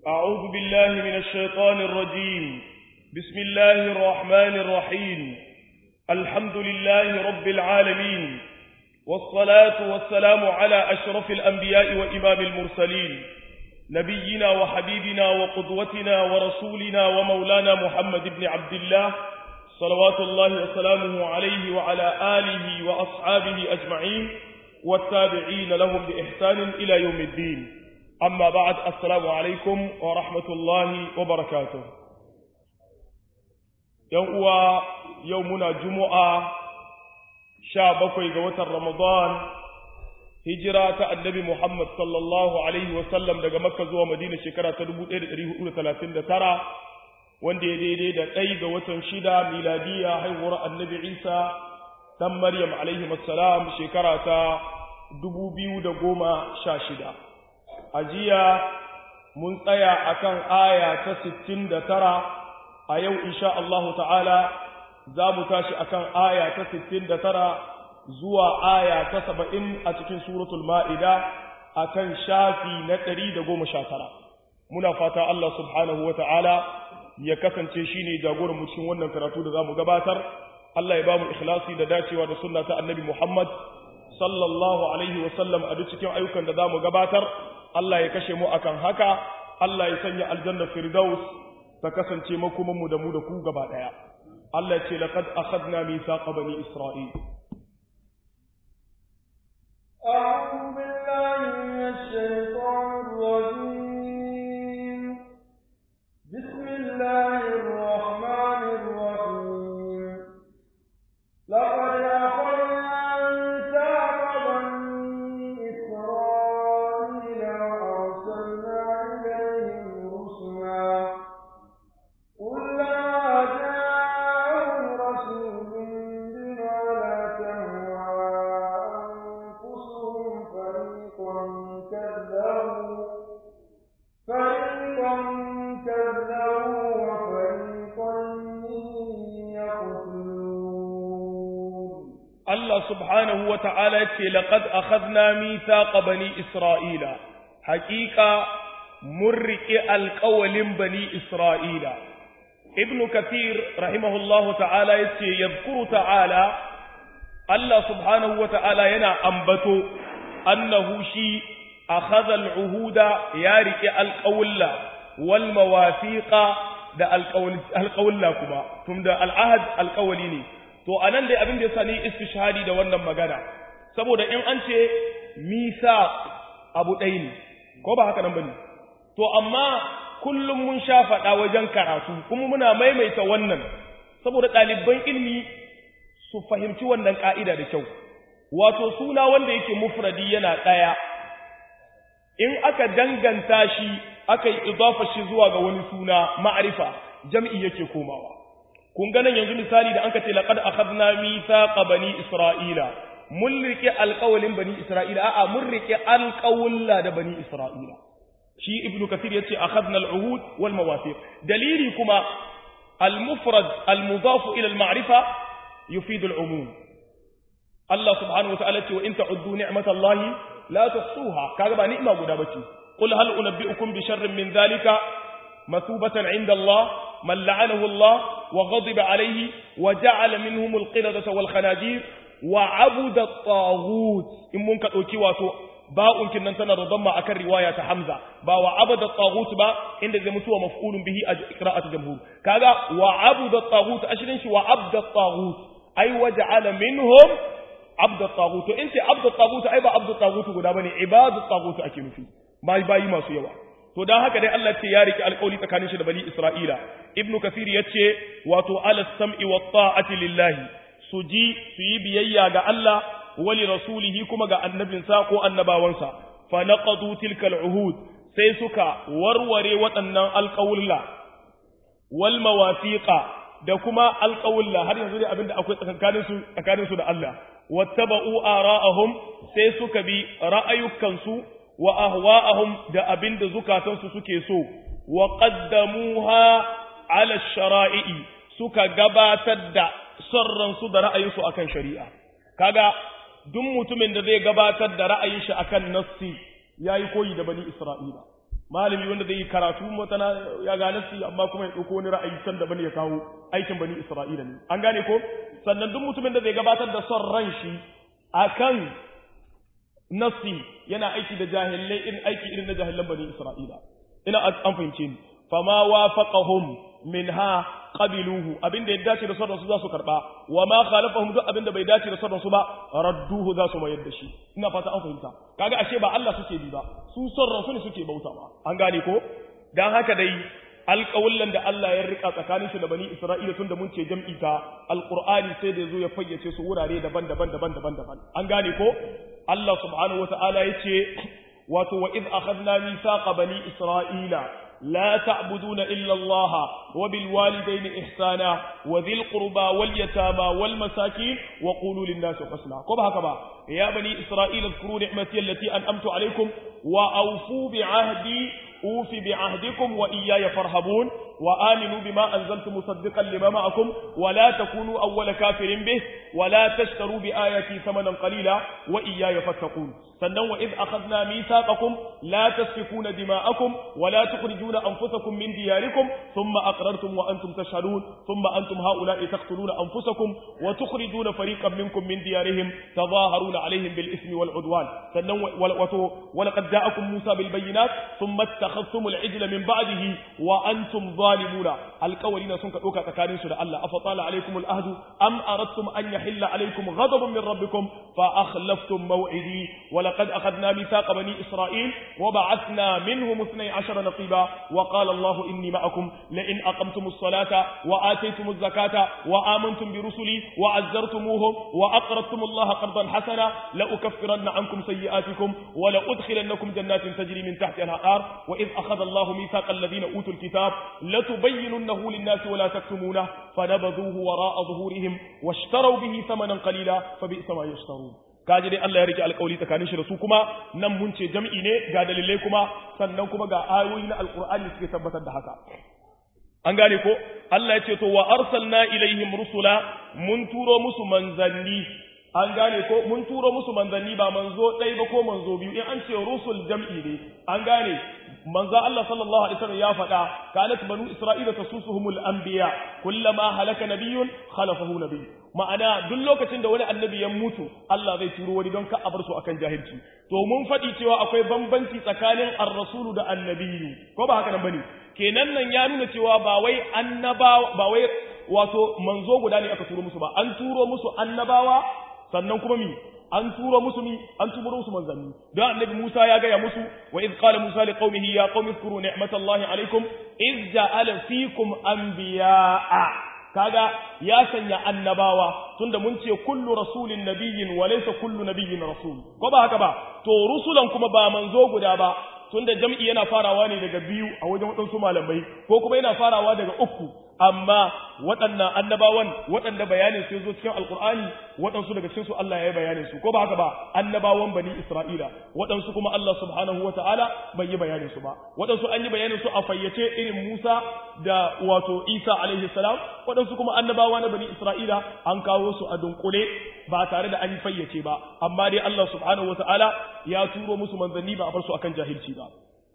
أعوذ بالله من الشيطان الرجيم بسم الله الرحمن الرحيم الحمد لله رب العالمين والصلاة والسلام على أشرف الأنبياء وإمام المرسلين نبينا وحبيبنا وقدوتنا ورسولنا ومولانا محمد بن عبد الله صلوات الله وسلامه عليه وعلى آله وأصحابه أجمعين والتابعين لهم بإحسان إلى يوم الدين أما بعد السلام عليكم ورحمة الله وبركاته يوم يومنا جمعة شابكوي قوة رمضان هجرة النبي محمد صلى الله عليه وسلم daga Makka zuwa Madina shekara ta 1439 wanda ya daidai da ɗai ga watan shida miladiya haihuwar annabi Isa dan Maryam alaihi assalam shekara ta 2016 a jiya mun tsaya akan aya ta 69 a yau insha Allah ta'ala za mu tashi akan aya ta 69 zuwa aya ta 70 a cikin suratul ma'ida akan shafi na 119 muna fata Allah subhanahu wa ta'ala ya kasance shine jagoran mu cikin wannan karatu da zamu gabatar Allah ya ba mu ikhlasi da dacewa da sunna ta annabi Muhammad sallallahu alaihi wa sallam a duk cikin ayyukan da zamu gabatar Allah ya kashe mu akan haka Allah ya sanya aljanna firdaus ta kasance makoman mu da mu da ku gaba daya Allah ya ce laqad akhadna mithaqa bani isra'il أعوذ بالله من الشيطان الرجيم بسم الله الرحمن الرحيم لقد أخذنا ميثاق بني إسرائيل وأرسلنا إليهم رسلا كلما جاءهم رسول بما لا تهوى أنفسهم فريقا كذبوا فريقا كذبوا وفريقا يقتلون Allah subhanahu wa ta'ala ce, Laƙad a khazna mithaqa bani Isra'ila, haƙiƙa mun riƙe alƙawalin bani Isra'ila. Ibn Kathir, rahimahullahu ta'ala ya ce, Yadkuru ta'ala, Allah subhanahu wa ta'ala yana ambato, annahu shi a khazal uhuda ya riƙe alƙawulla, wal mawafiƙa da alƙawulla kuma, tun da al'ahad alƙawali ne. to anan dai abin da ya sani istishhadi da wannan magana saboda in an ce misa abu ɗaya ne ko ba haka nan bane to amma kullum mun sha faɗa wajen karatu kuma muna maimaita wannan saboda ɗaliban ilmi su fahimci wannan ƙa'ida da kyau wato suna wanda yake mufradi yana ɗaya in aka danganta shi aka yi idafa shi zuwa ga wani suna ma'arifa jam'i yake komawa kun ganin yanzu misali da anka ce laqad akhadna mithaqa bani isra'ila mun rike alqawlin bani isra'ila a'a mun rike alqawla da bani isra'ila shi ibnu kathir yace akhadna al'uhud wal mawathiq dalili kuma al-mufrad al-mudaf ila al-ma'rifa yufid al-umum Allah subhanahu wa ta'ala ce wa in ta'uddu ni'matallahi la tuhsuha kaga ba ni'ma guda bace qul hal unabbi'ukum bi sharrin min dhalika مثوبة عند الله من لعنه الله وغضب عليه وجعل منهم القردة والخنازير وعبد الطاغوت إن منك أوكي واتو باء كنا تنا ضم أكر رواية حمزة با وعبد الطاغوت با إن ذي متوى مفعول به قراءة جمهور كذا وعبد الطاغوت أشرنش وعبد الطاغوت أي وجعل منهم عبد الطاغوت أنت عبد الطاغوت أي با عبد الطاغوت قدامني عباد الطاغوت أكيد فيه ما باي ما سيوا to dan haka dai Allah ce ya riki alƙawli tsakanin shi da bani Isra'ila ibnu kathir yace wato ala sam'i wa ta'ati lillahi su ji su yi biyayya ga Allah wali rasulihi kuma ga annabinsa ko annabawansa fa naqadu tilkal uhud sai suka warware waɗannan alƙawulla wal mawafiqa da kuma alƙawulla har yanzu dai abinda akwai tsakanin su tsakanin su da Allah wattaba'u ara'ahum sai suka bi ra'ayukansu wa ahwa'ahum da abinda zukatansu suke so wa qaddamuha ala shara'i suka gabatar da sarransu da ra'ayinsu akan shari'a kaga duk mutumin da zai gabatar da ra'ayin shi akan nassi yayi koyi da bani isra'ila malami wanda zai yi karatu matana ya ga nasi amma kuma ya ɗauko wani ra'ayi can daban ya kawo aikin bani Isra'ila ne an gane ko sannan duk mutumin da zai gabatar da son ran shi akan nasi yana aiki da jahilai irin aiki irin na jahilan bani Isra'ila ina an fahimce ni fama wafaqahum minha qabiluhu abinda ya dace da sauran su za su karba wa ma khalafahum duk abinda bai dace da sauran su ba radduhu za su mayar da shi ina fata an fahimta kaga ashe ba Allah suke bi ba su sauran su ne suke bautawa an gane ko dan haka dai alƙawullan da Allah ya rika tsakanin shi da bani Isra'ila tun da mun ce jam'i ta alqur'ani sai da yazo ya fayyace su wurare daban-daban daban-daban daban an gane ko Allah subhanahu wata'ala yace wato wa id akhadna mithaqa bani isra'ila لا تعبدون إلا الله وبالوالدين إحسانا وذي القربى واليتامى والمساكين وقولوا للناس حسنا كما هكذا يا بني إسرائيل اذكروا نعمتي التي أنأمت عليكم وأوفوا بعهدي أوف بعهدكم وإياي فارهبون وآمنوا بما أنزلت مصدقا لما معكم ولا تكونوا أول كافر به ولا تشتروا بآياتي ثمنا قليلا وإياي فاتقون sannan wa iz akhadna mithaqakum la tasfikuna dima'akum wa la tukhrijuna anfusakum min diyarikum thumma aqrartum wa antum tashhadun thumma antum haula'i taqtuluna anfusakum wa tukhrijuna fariqan minkum min diyarihim tadhaharuna alaihim bil ismi wal udwan sannan wa laqad ja'akum musa bil bayyinat thumma ittakhadhtum al ijla min ba'dihi wa antum zalimuna alqawlina sun ka doka tsakanin su da Allah afa tala alaikum al ahdu am aradtum an yahilla alaikum ghadabun min rabbikum fa akhlaftum maw'idi ولقد أخذنا ميثاق بني إسرائيل وبعثنا منهم اثني عشر نقيبا وقال الله إني معكم لئن أقمتم الصلاة وآتيتم الزكاة وآمنتم برسلي وعزرتموهم وأقرضتم الله قرضا حسنا لأكفرن عنكم سيئاتكم ولأدخلنكم جنات تجري من تحتها الأنهار وإذ أخذ الله ميثاق الذين أوتوا الكتاب لتبيننه للناس ولا تكتمونه فنبذوه وراء ظهورهم واشتروا به ثمنا قليلا فبئس ما يشترون kaji dai Allah ya rike alƙawari tsakanin shi da su kuma nan mun ce jam'i ne ga dalilai kuma sannan kuma ga ayoyi na alƙur'ani suke tabbatar da haka an gane ko Allah ya ce to wa arsalna ilaihim rusula mun turo musu manzanni an gane ko mun turo musu manzanni ba manzo ɗaya ba ko manzo biyu in an ce rusul jam'i ne an gane manzo Allah sallallahu alaihi wasallam ya faɗa kanat banu isra'ila tasusuhumul anbiya kullama halaka nabiyyun khalafahu nabiy ma'ana duk lokacin da wani annabi ya mutu Allah zai turo wani don ka a bar su akan jahilci to mun faɗi cewa akwai bambanci tsakanin ar-rasulu da annabiyu ko ba haka nan bane kenan nan ya nuna cewa ba wai annaba ba wai wato manzo guda ne aka turo musu ba an turo musu annabawa sannan kuma mi an turo musu mi an turo musu manzanni don annabi Musa ya gaya musu wa iz qala Musa li qaumihi ya qaumi zkuru ni'matallahi alaikum iz ja'ala fikum anbiya'a kaga ya sanya annabawa tunda mun ce kullu rasulin nabiyyin wa laysa kullu nabiyyin rasul ko ba haka ba to rusulan kuma ba manzo guda ba tunda jam'i yana farawa ne daga biyu a wajen waɗansu malamai ko kuma yana farawa daga uku amma waɗannan annabawan waɗanda bayanin su zo cikin alkur'ani waɗansu daga cikin su Allah ya yi bayanin su ko ba haka ba annabawan bani isra'ila waɗansu kuma Allah subhanahu wata'ala bai yi bayanin su ba waɗansu an yi bayanin su a fayyace irin Musa da wato Isa alaihi salam waɗansu kuma annabawa na bani isra'ila an kawo su a dunkule ba tare da an yi fayyace ba amma dai Allah subhanahu wata'ala ya turo musu manzanni ba a bar su akan jahilci ba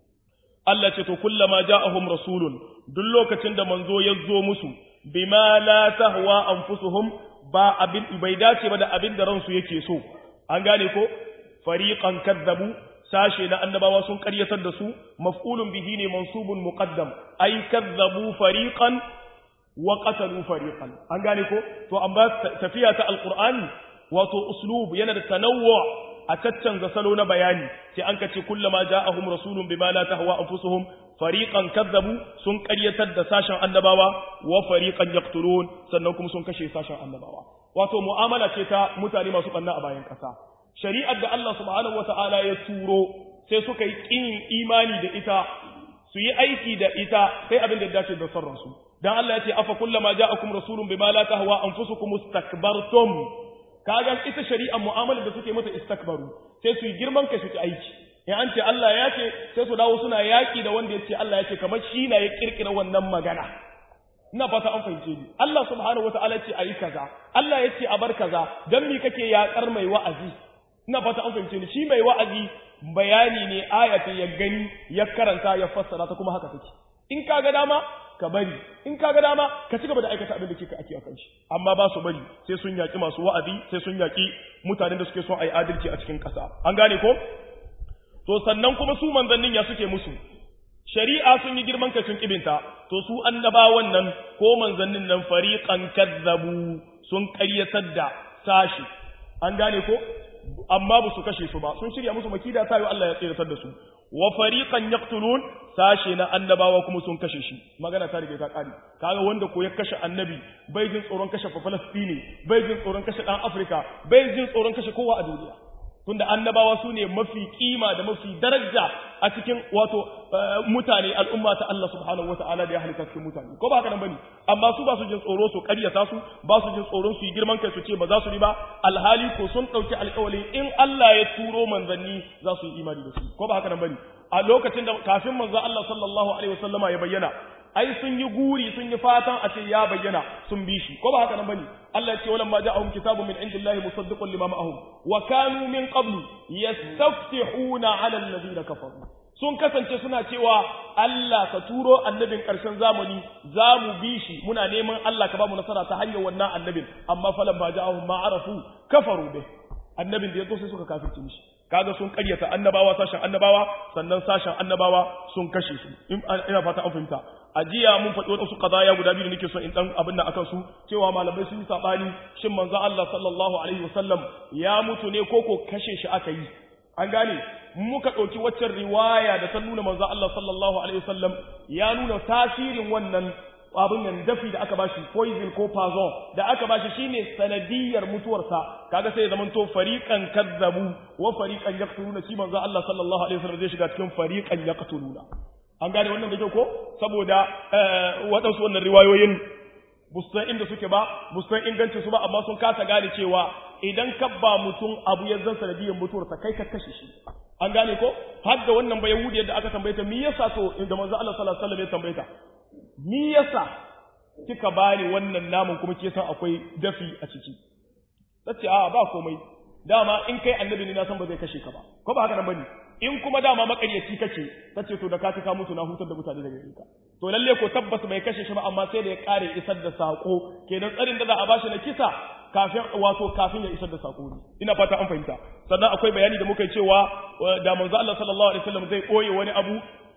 Allah ce to kullama ja'ahum rasulun duk lokacin da manzo ya zo musu bima la tahwa anfusuhum ba abin bai dace ba da abin da ransu yake so an gane ko fariqan kadzabu sashe na annabawa sun karyatar da su maf'ulun bihi ne mansubun muqaddam ay kadzabu fariqan wa qatalu fariqan an gane ko to amma tafiya ta alqur'ani wato uslub yana da tanawwu a caccanza salo na bayani sai an kace kullama ja'ahum rasulun bima la tahwa anfusuhum fariqan kadzabu sun ƙaryatar da sashen annabawa wa fariqan yaqtulun sannan kuma sun kashe sashen annabawa wato mu'amala ce ta mutane masu banna a bayan ƙasa shari'ar da Allah subhanahu wata'ala ya turo sai suka yi kin imani da ita su yi aiki da ita sai abin da ya dace da sarransu dan Allah ya ce afa kullama ja'akum rasulun bima la tahwa anfusukum istakbartum kaga ita shari'a mu'amalar da suke mata istakbaru sai su yi girman kai su ci aiki in an ce Allah ya ce sai su dawo suna yaki da wanda ya ce Allah ya ce kamar shi na ya kirkira wannan magana ina fata an fahimce ni Allah subhanahu wataala ce ayi kaza Allah ya ce a bar kaza dan me kake yakar mai wa'azi ina fata an fahimce ni shi mai wa'azi bayani ne ayata ya gani ya karanta ya fassara ta kuma haka take in ka ga dama ka bari in ka ga dama ka ci gaba da aikata abin da kika ake akan shi amma ba su bari sai sun yaki masu wa'azi sai sun yaki mutanen da suke son ayi adalci a cikin ƙasa an gane ko to sannan kuma su manzannin ya suke musu shari'a sun yi girman kai sun kibinta to su annabawan nan ko manzannin nan fariqan kazzabu sun ƙaryatar da sashi an gane ko amma ba su kashe su ba sun shirya musu makida tayo Allah ya tsiratar da su wa fariqan yaqtulun sashe na annabawa kuma sun kashe shi magana ta rike ta kare kaga wanda ko ya kashe annabi bai jin tsoron kashe Falastini bai jin tsoron kashe dan Afrika bai jin tsoron kashe kowa a duniya tunda annabawa su ne mafi kima da mafi daraja a cikin wato mutane al'umma ta Allah subhanahu wa ta'ala da ya halitta cikin mutane ko ba haka nan bane amma su ba su jin tsoro su ƙaryata su ba su jin tsoron su yi girman kai su ce ba za su yi ba alhali ko sun ɗauki alƙawari in Allah ya turo manzanni za su yi imani da su ko ba haka nan bane a lokacin da kafin manzo Allah sallallahu alaihi wasallama ya bayyana ai sun yi guri sun yi fatan a ce ya bayyana sun bi shi ko ba haka nan bane Allah ya ce walamma ja'ahum kitabun min indillahi musaddiqun lima ma'ahum wa kanu min qablu yastaftihuna 'ala alladhina kafaru sun kasance suna cewa Allah ka turo annabin ƙarshen zamani za mu bi shi muna neman Allah ka ba mu nasara ta hanyar wannan annabin amma falan ba ja'ahum ma arafu kafaru bih annabin da ya zo sai suka kafirce mishi kaga sun karyata annabawa sashen annabawa sannan sashen annabawa sun kashe su ina fata an fahimta a jiya mun faɗi wasu qadaya guda biyu da nake so in dan abin nan akan su cewa malamai sun yi sabani shin manzo Allah sallallahu alaihi wasallam ya mutu ne ko ko kashe shi aka yi an gane muka ɗauki waccan riwaya da ta nuna manzo Allah sallallahu alaihi wasallam ya nuna tasirin wannan abin nan dafi da aka bashi poison ko poison da aka bashi shine sanadiyar mutuwarsa kaga sai zaman to fariqan kazzabu wa fariqan yaqtuluna shi manzo Allah sallallahu alaihi wasallam zai shiga cikin fariqan yaqtuluna an gane wannan da kyau ko saboda waɗansu wannan riwayoyin bustan inda suke ba bustan ingancin su ba amma sun kasa gane cewa idan ka ba mutum abu ya zan sanadiyar mutuwarsa kai ka kashe shi an gane ko har da wannan ba yahudi da aka tambaye ta me yasa to inda manzo Allah sallallahu alaihi wasallam ya tambaye ta me yasa kika bani wannan namun kuma ke san akwai dafi a ciki tace a ba komai dama in kai annabi ne na san ba zai kashe ka ba ko ba haka nan bane in kuma dama makaryaci kake tace to da ka ta mutu na hutar da mutane daga ka to lalle ko tabbas bai kashe shi ba amma sai da ya kare isar da sako kenan tsarin da za a bashi na kisa kafin wato kafin ya isar da sako ne ina fata an fahimta sannan akwai bayani da muka yi cewa da manzo Allah sallallahu alaihi wasallam zai koye wani abu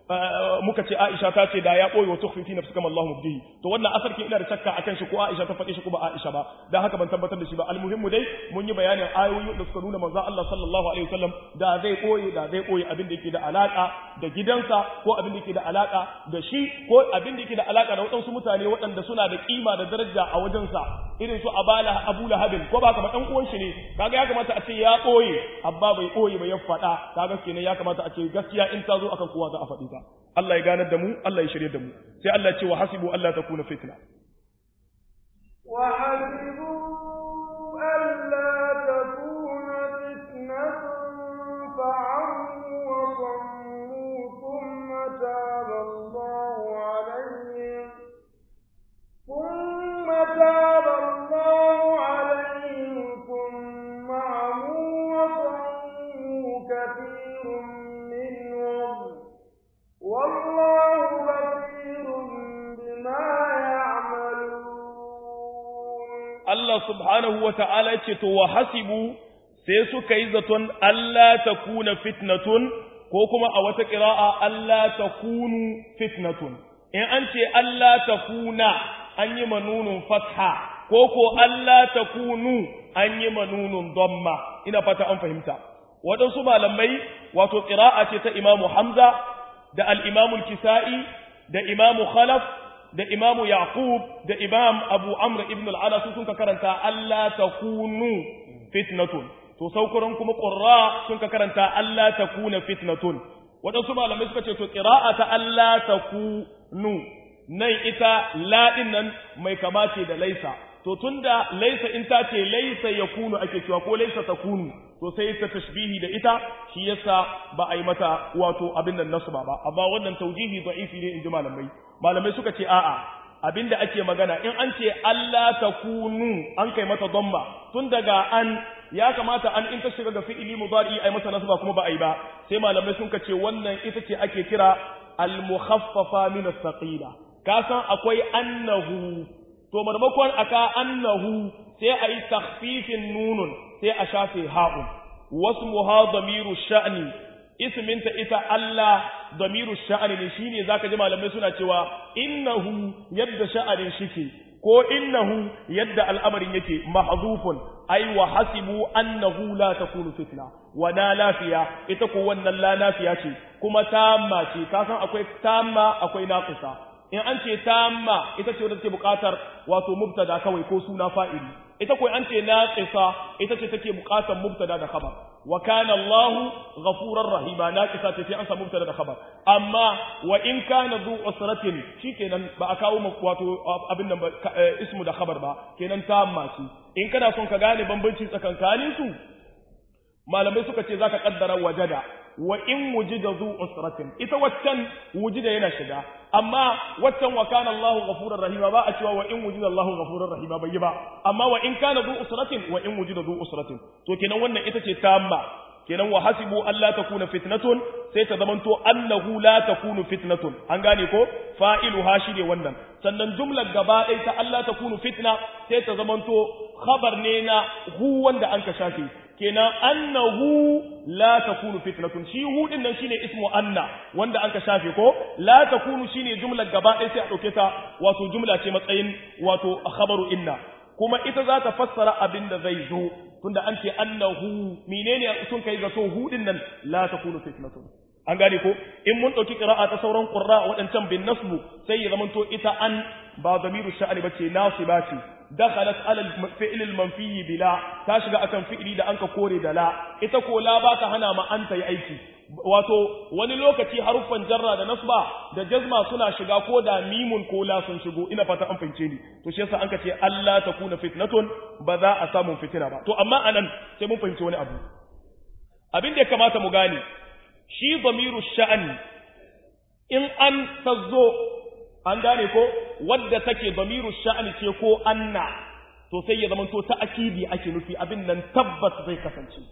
muka ce Aisha ta ce da ya koyi wa tukhfi fi nafsika ma Allahu mubdihi to wannan asarkin ina da shakka akan shi ko Aisha ta faɗi shi ko ba Aisha ba dan haka ban tabbatar da shi ba almuhimmu dai mun yi bayanin ayoyi da suka nuna manzo Allah sallallahu alaihi wasallam da zai koyi da zai koyi abin da yake da alaka da gidansa ko abin da yake da alaka da shi ko abin da yake da alaka da waɗansu mutane waɗanda suna da kima da daraja a wajensa irin su Abala Abu Lahabin ko ba kamar ɗan uwan shi ne kaga ya kamata a ce ya koyi abba bai koyi ba ya faɗa kaga kenan ya kamata a ce gaskiya in ta zo akan kowa za a faɗi ta Allah ya ganar da mu Allah ya shirye da mu sai Allah ya ce wa hasibu Allah ta kuna fitna wa hasibu alla takuna fitnatun fa'amu wa sammu thumma taba Allahu alayhim thumma taba Allahu alayhim thumma amu wa sammu kathirun minhum والله بصير بما يعملون Allah subhanahu wa ta'ala ce to wa hasibu sai suka yi zaton Allah ta kuna fitnatun ko kuma a wata ƙira'a Allah ta kunu fitnatun in an ce Allah ta kuna an yi manunun fatha ko ko Allah ta kunu an yi manunun domma ina fata an fahimta waɗansu malamai wato ƙira'a ce ta imamu Hamza da al'imamul kisa'i da imamu khalaf da imamu yaqub da imam abu amr ibn al'ala su sun ka karanta Allah ta kunu fitnatun to saukuran kuma ƙurra sun ka karanta Allah ta kuna fitnatun waɗansu malamai suka ce to ƙira'a ta Allah ta kunu nan ita laɗin nan mai kamace da laisa to tunda laisa in ta ce laisa ya kunu ake cewa ko laisa ta kunu to sai ta tashbihi da ita shi yasa ba a yi mata wato abin nan nasu ba ba amma wannan taujihi da'ifi ne in ji malamai malamai suka ce a'a abin da ake magana in an ce Allah ta kunu an kai mata domba tun daga an ya kamata an in ta shiga ga fi'ili mudari ai masa nasba kuma ba ai ba sai malamai sun kace wannan ita ce ake kira al-mukhaffafa min as-saqila ka san akwai annahu to marmakon aka annahu sai a yi takhfifin nunun sai a shafe ha'un wasmuha damiru sha'ni isminta ita Allah damiru sha'ni ne shine zaka ji malamai suna cewa innahu yadda sha'anin shike ko innahu yadda al'amarin yake mahzufun ai wa hasibu annahu la takunu fitna wa na lafiya ita ko wannan la lafiya ce kuma tamma ce ka san akwai tamma akwai naqisa in an ce tamma ita ce wadda take buƙatar wato mubtada kawai ko suna fa'ili ita ko an ce naqisa ita ce take buƙatar mubtada da khabar wa kana Allahu ghafurar rahima naqisa ce sai an samu mubtada da khabar amma wa in kana zu usratin shikenan ba a kawo wato abin nan ba ismu da khabar ba kenan tamma ce in kana son ka gane bambanci tsakankanin su malamai suka ce zaka kaddara wajada wa in wujida zu usratin ita waccan wujida yana shiga amma waccan wa kana Allahu ghafurur rahima ba a cewa wa in wujida Allahu ghafurur rahima bai yi ba amma wa in kana zu usratin wa in wujida zu usratin to kenan wannan ita ce tamma kenan wa hasibu alla takuna fitnatun sai ta zamanto annahu la takunu fitnatun an gane ko fa'ilu ha shi ne wannan sannan jumlar gaba ɗaya ta Allah takunu fitna sai ta zamanto khabar ne na hu wanda an ka shafe kenan annahu la takunu fitnatun shi hu din nan shine ismu anna wanda anka shafe ko la takunu shine jumlar gaba ɗaya sai a dauke ta wato jumla ce matsayin wato khabaru inna kuma ita za ta fassara abin da zai zo tunda an ce annahu menene sun kai ga so hu din nan la takunu fitnatun an gane ko in mun dauki qira'a ta sauran qurra wadancan bin nasbu sai ya zamanto ita an ba damiru sha'ani bace nasiba ce dakhalat ala al-fi'l al-manfi bila ta shiga akan fi'li da anka kore da la ita ko la ba ta hana ma anta yi aiki wato wani lokaci haruffan jarra da nasba da jazma suna shiga ko da mimun ko la sun shigo ina fata an fahimce ni to shi yasa anka ce Allah takuna fitnatun ba za a samu fitina ba to amma anan sai mun fahimci wani abu abin da ya kamata mu gane shi damiru sha'ani in an tazzo an gane ko wadda take damiru sha'ani ce ko anna to sai ya zamanto ta akidi ake nufi abin nan tabbas zai kasance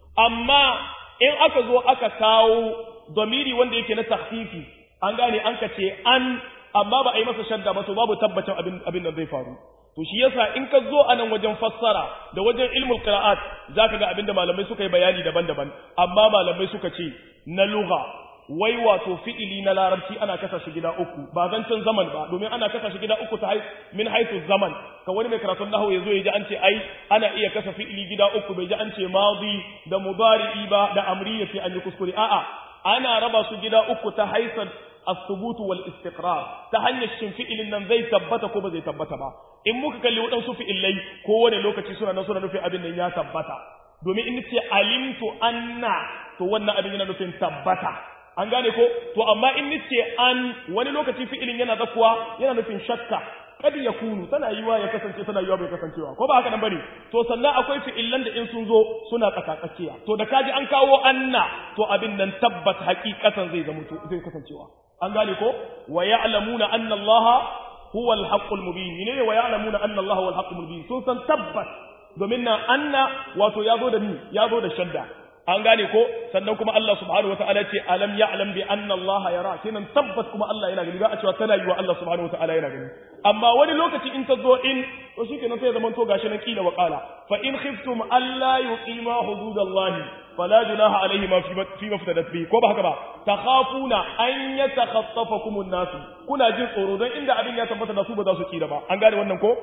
amma in aka zo aka kawo damiri wanda yake na tahfifi an gane an ka ce an amma ba a yi masa shadda ba to babu tabbacin abin abin da zai faru to shi yasa in ka zo anan wajen fassara da wajen ilmul qira'at zaka ga abinda malamai suka yi bayani daban-daban amma malamai suka ce na lugha wai wato fi'ili na larabci ana kasa shi gida uku ba zancen zaman ba domin ana kasa shi gida uku ta min haitu zaman ka wani mai karatun nahwu yazo ya ji an ce ai ana iya kasa fi'ili gida uku bai ji an ce madi da mudari'i ba da amri ya ce an yi kuskure a'a ana raba su gida uku ta haisan الثبوت والاستقرار ta hanyar shin fi'ilin nan zai tabbata ko ba zai tabbata ba in muka kalli waɗansu fi'ilai ko wani lokaci suna nan suna nufin abin nan ya tabbata domin in ce alimtu anna to wannan abin yana nufin tabbata an gane ko to amma in ce an wani lokaci fi'ilin yana zakuwa yana nufin shakka kad ya kunu tana yiwa ya kasance tana yiwa bai kasancewa ko ba haka nan bane to sannan akwai fi'ilan da in sun zo suna tsakatsakiya to da kaji an kawo anna to abin nan tabbat haqiqatan zai zama zai kasancewa an gane ko wa ya'lamuna anna allaha huwa al-haqqul mubin ne wa ya'lamuna anna allaha huwa al-haqqul mubin sun san tabbat domin nan anna wato yazo da ni yazo da shadda an gane ko sannan kuma Allah subhanahu wataala ce alam ya'lam bi anna Allah yara kenan tabbas kuma Allah yana gani ba a cewa tana yi wa Allah subhanahu wataala yana gani amma wani lokaci in ta zo in to shikenan sai zaman to gashi nan kila wa qala fa in khiftum alla yuqima hududallahi fala junaha alayhi ma fi maftadat bi ko ba haka ba takhafuna an yatakhaffafakum an-nas kuna jin tsoro dan inda abin ya tabbata da su ba za su kira ba an gane wannan ko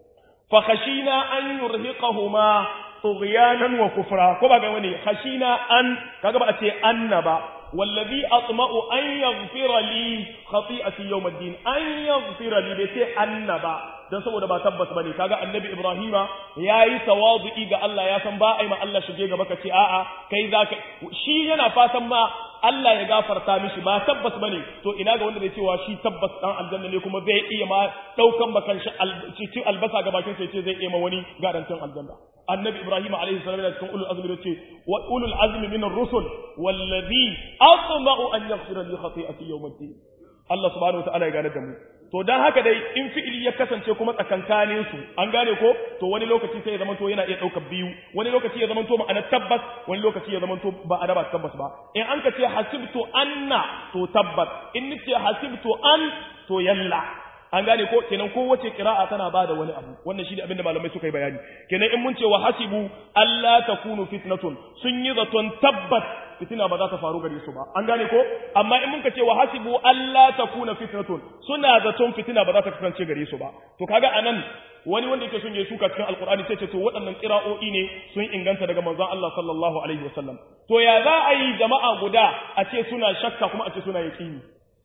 fa khashina an yurhiqahuma tughyanan wa kufra ko ba ga wani khashina an kaga ba a ce anna ba wallazi atma'u an yaghfira li khati'ati yawm ad-din an yaghfira li bai ce anna ba dan saboda ba tabbas bane kaga annabi ibrahima yayi tawadu'i ga Allah ya san ba ai ma Allah shige gaba ka ce a'a kai zaka shi yana fatan ma Allah ya gafarta mishi ba tabbas bane to ina ga wanda zai cewa shi tabbas dan aljanna ne kuma zai iya ma daukan bakan shi cikin albasa ga bakin sai ce zai iya ma wani garantin aljanna annabi ibrahim alaihi salam da cikin ulul azmi yace wa ulul azmi min ar-rusul wallazi atma'u an yaghfira li khati'ati yawm ad-din Allah subhanahu wa ta'ala ya gane da mu to dan haka dai in fi'ili ya kasance kuma tsakankanin su an gane ko to wani lokaci sai ya zama to yana iya daukar biyu wani lokaci ya zama to ma'ana tabbas wani lokaci ya zama to ba a ba tabbas ba in an ka ce hasibtu anna to tabbas in nace hasibtu an to yalla an gane ko kenan kowace kira'a tana bada wani abu wannan shi ne abinda malamai suka yi bayani kenan in mun ce wa hasibu alla takunu fitnatun sun yi zaton tabbat fitina ba za ta faru gare su ba an gane ko amma in mun ce wa hasibu alla takuna fitnatun suna zaton fitina ba za ta kasance gare su ba to kaga anan wani wanda yake son ya shuka cikin alkur'ani sai ce to waɗannan kira'o'i ne sun inganta daga manzon Allah sallallahu alaihi wasallam to ya za a yi jama'a guda a ce suna shakka kuma a ce suna yaqini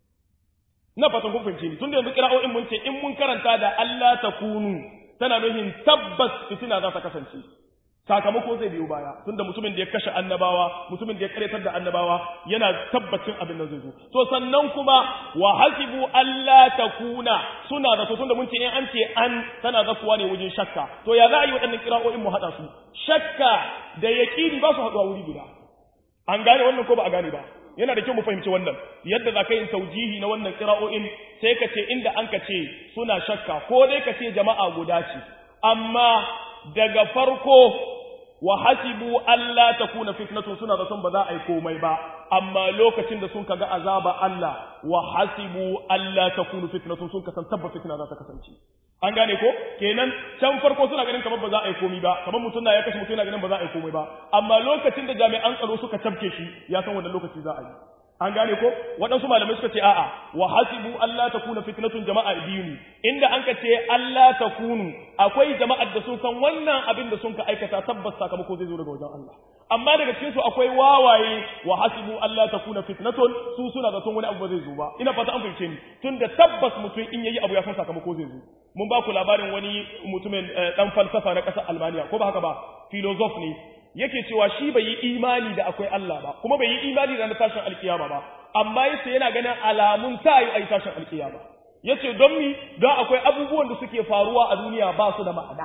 na fatan kun fahimce ni tunda yanzu kira'o'in mun ce in mun karanta da Allah ta kunu tana nufin tabbas fitina za ta kasance sakamako zai biyo baya tunda mutumin da ya kashe annabawa mutumin da ya karetar da annabawa yana tabbacin abin da zai zo to sannan kuma wa hasibu Allah ta kuna suna zato tunda mun ce in an ce an tana zakuwa ne wajen shakka to ya za a yi waɗannan kira'o'in mu haɗa su shakka da yaƙini ba su haɗuwa wuri guda an gane wannan ko ba a gane ba yana da kyau mu fahimci wannan yadda za ka yin taujihi na wannan kira'o'in sai ka ce inda an ka ce suna shakka ko dai ka ce jama'a guda ce amma daga farko wa hasibu Allah ta kuna fitnatun suna zaton ba za a yi komai ba amma lokacin da sun kaga azaba Allah wa hasibu Allah ta kuna fitnatun sun kasan tabba fitna za ta kasance an gane ko kenan can farko suna ganin kamar ba za a yi komai ba kamar mutum na ya kashe mutum yana ganin ba za a yi komai ba amma lokacin da jami'an tsaro suka tabke shi ya san wannan lokaci za a yi an gane ko waɗansu malamai suka ce a'a wa hasibu Allah ta kuna fitnatun jama'a biyu ne inda an ka ce Allah ta kunu akwai jama'ar da sun san wannan abin da sun ka aikata tabbas sakamako zai zo daga wajen Allah amma daga cikin su akwai wawaye wa hasibu Allah ta kuna fitnatun su suna zaton wani abu ba zai zo ba ina fata an fahimce ni tunda tabbas mutum in yayi abu ya san sakamako zai zo mun ba ku labarin wani mutumin dan falsafa na ƙasar Almaniya ko ba haka ba philosoph ne yake cewa shi bai yi imani da akwai Allah ba kuma bai yi imani da na tashin alkiyama ba amma yace yana ganin alamun ta yi ai tashin alkiyama yace don mi don akwai abubuwan da suke faruwa a duniya ba su da ma'ana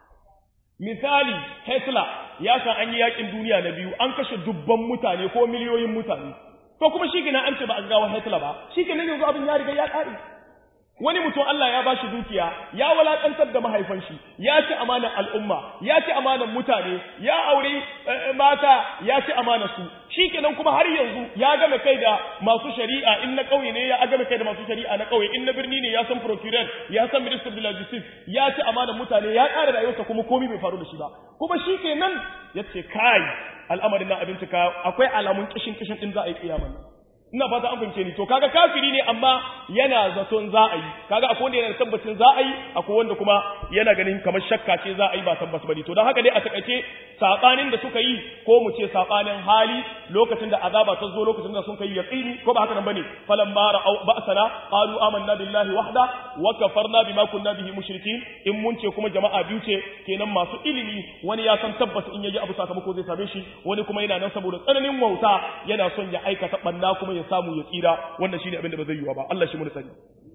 misali Hitler ya san an yi yakin duniya na biyu an kashe dubban mutane ko miliyoyin mutane to kuma shi gina an ce ba a gawa Hitler ba shi kenan yanzu abin ya riga ya kare wani mutum Allah ya bashi dukiya ya walakantar da mahaifan shi ya ci amanar al'umma ya ci amanar mutane ya aure mata ya ci amanar su shikenan kuma har yanzu ya game kai da masu shari'a in na kauye ne ya game kai da masu shari'a na kauye in na birni ne ya san procureur ya san minister of justice ya ci amanar mutane ya ƙara rayuwarsa kuma komai bai faru da shi ba kuma shikenan yace kai al'amarin na abinci ka akwai alamun kishin kishin din za a yi kiyama ina fata an fahimce ni to kaga kafiri ne amma yana zaton za a yi kaga akwai wanda yana da tabbacin za a yi akwai wanda kuma yana ganin kamar shakka ce za a yi ba tabbas bane to don haka dai a takaice sabanin da suka yi ko mu ce sabanin hali lokacin da azaba ta zo lokacin da sun kai yaqini ko ba haka nan bane falan ma ra'au ba'sana qalu amanna billahi wahda wa kafarna bima kunna bihi mushrikin in mun ce kuma jama'a biyu ce kenan masu ilimi wani ya san tabbas in yaji abu sakamako zai same shi wani kuma yana nan saboda tsananin wauta yana son ya aikata banna kuma ya samu ya tsira wannan shine abin da ba zai yiwa ba Allah shi mun sani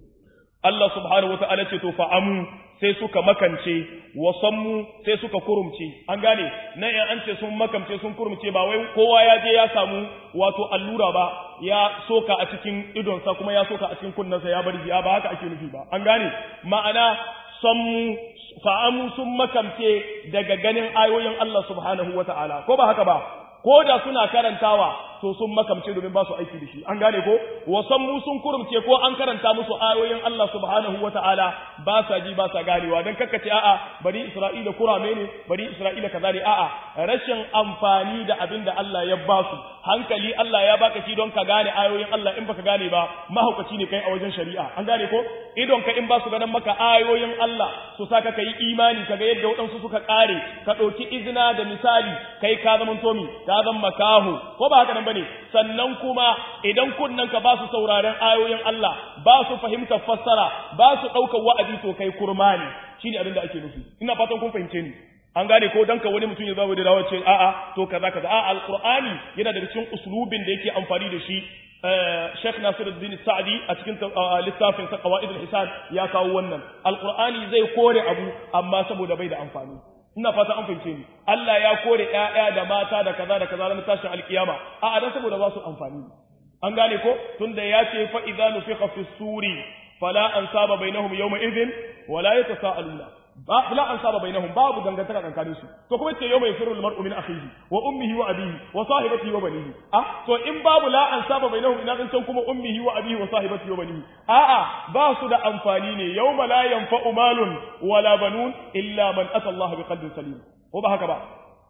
Allah subhanahu wata'ala ce to fa'amu sai suka makance wasammu sai suka kurumce an gane nan in an ce sun makamce sun kurumce ba wai kowa ya je ya samu wato allura ba ya soka a cikin idonsa kuma ya soka a cikin kunnensa ya bari ya ba haka ake nufi ba an gane ma'ana sammu fa'amu sun makamce daga ganin ayoyin Allah subhanahu wata'ala ko ba haka ba ko da suna karantawa to sun makamce domin ba su aiki da shi an gane ko wasan mu sun kurumce ko an karanta musu ayoyin Allah subhanahu wataala ba sa ji ba sa ganewa dan kakkace a'a bari Isra'ila kurame ne bari Isra'ila kaza ne a'a rashin amfani da abin da Allah ya ba su hankali Allah ya baka shi don ka gane ayoyin Allah in baka gane ba mahaukaci ne kai a wajen shari'a an gane ko idon ka in ba su ganin maka ayoyin Allah su saka kai imani kaga yadda waɗansu suka kare ka ɗauki izina da misali kai ka zama tomi ka zama makaho ko ba haka nan bane sannan kuma idan kunnen ka ba su sauraren ayoyin Allah ba su fahimtar fassara ba su ɗaukar wa'azi to kai kurma ne shine abin da ake nufi ina fatan kun fahimce ni an gane ko danka wani mutum ya zama da dawo ce a'a to kaza kaza a'a alqur'ani yana daga cikin uslubin da yake amfani da shi Sheikh Nasiruddin Sa'di a cikin littafin sa Qawaid al-Hisan ya kawo wannan alqur'ani zai kore abu amma saboda bai da amfani ina fata an fahimce ni Allah ya kore ƴaƴa da mata da kaza da kaza na tashin alkiyama a dan saboda ba su amfani an gane ko tunda ya ce fa idza nufiqa fi suri fala ansaba bainahum yawma idhin wala yatasaaluna ba la ansaba bainahum babu dangantaka tsakanin su to kuma ce yawma yafiru al-mar'u min akhihi wa ummihi wa abihi wa sahibatihi wa banihi ah to in babu la ansaba bainahum ina can kuma ummihi wa abihi wa sahibatihi wa banihi a'a ba su da amfani ne yawma la yanfa'u malun wala banun illa man ata Allah bi qalbin salim ko ba haka ba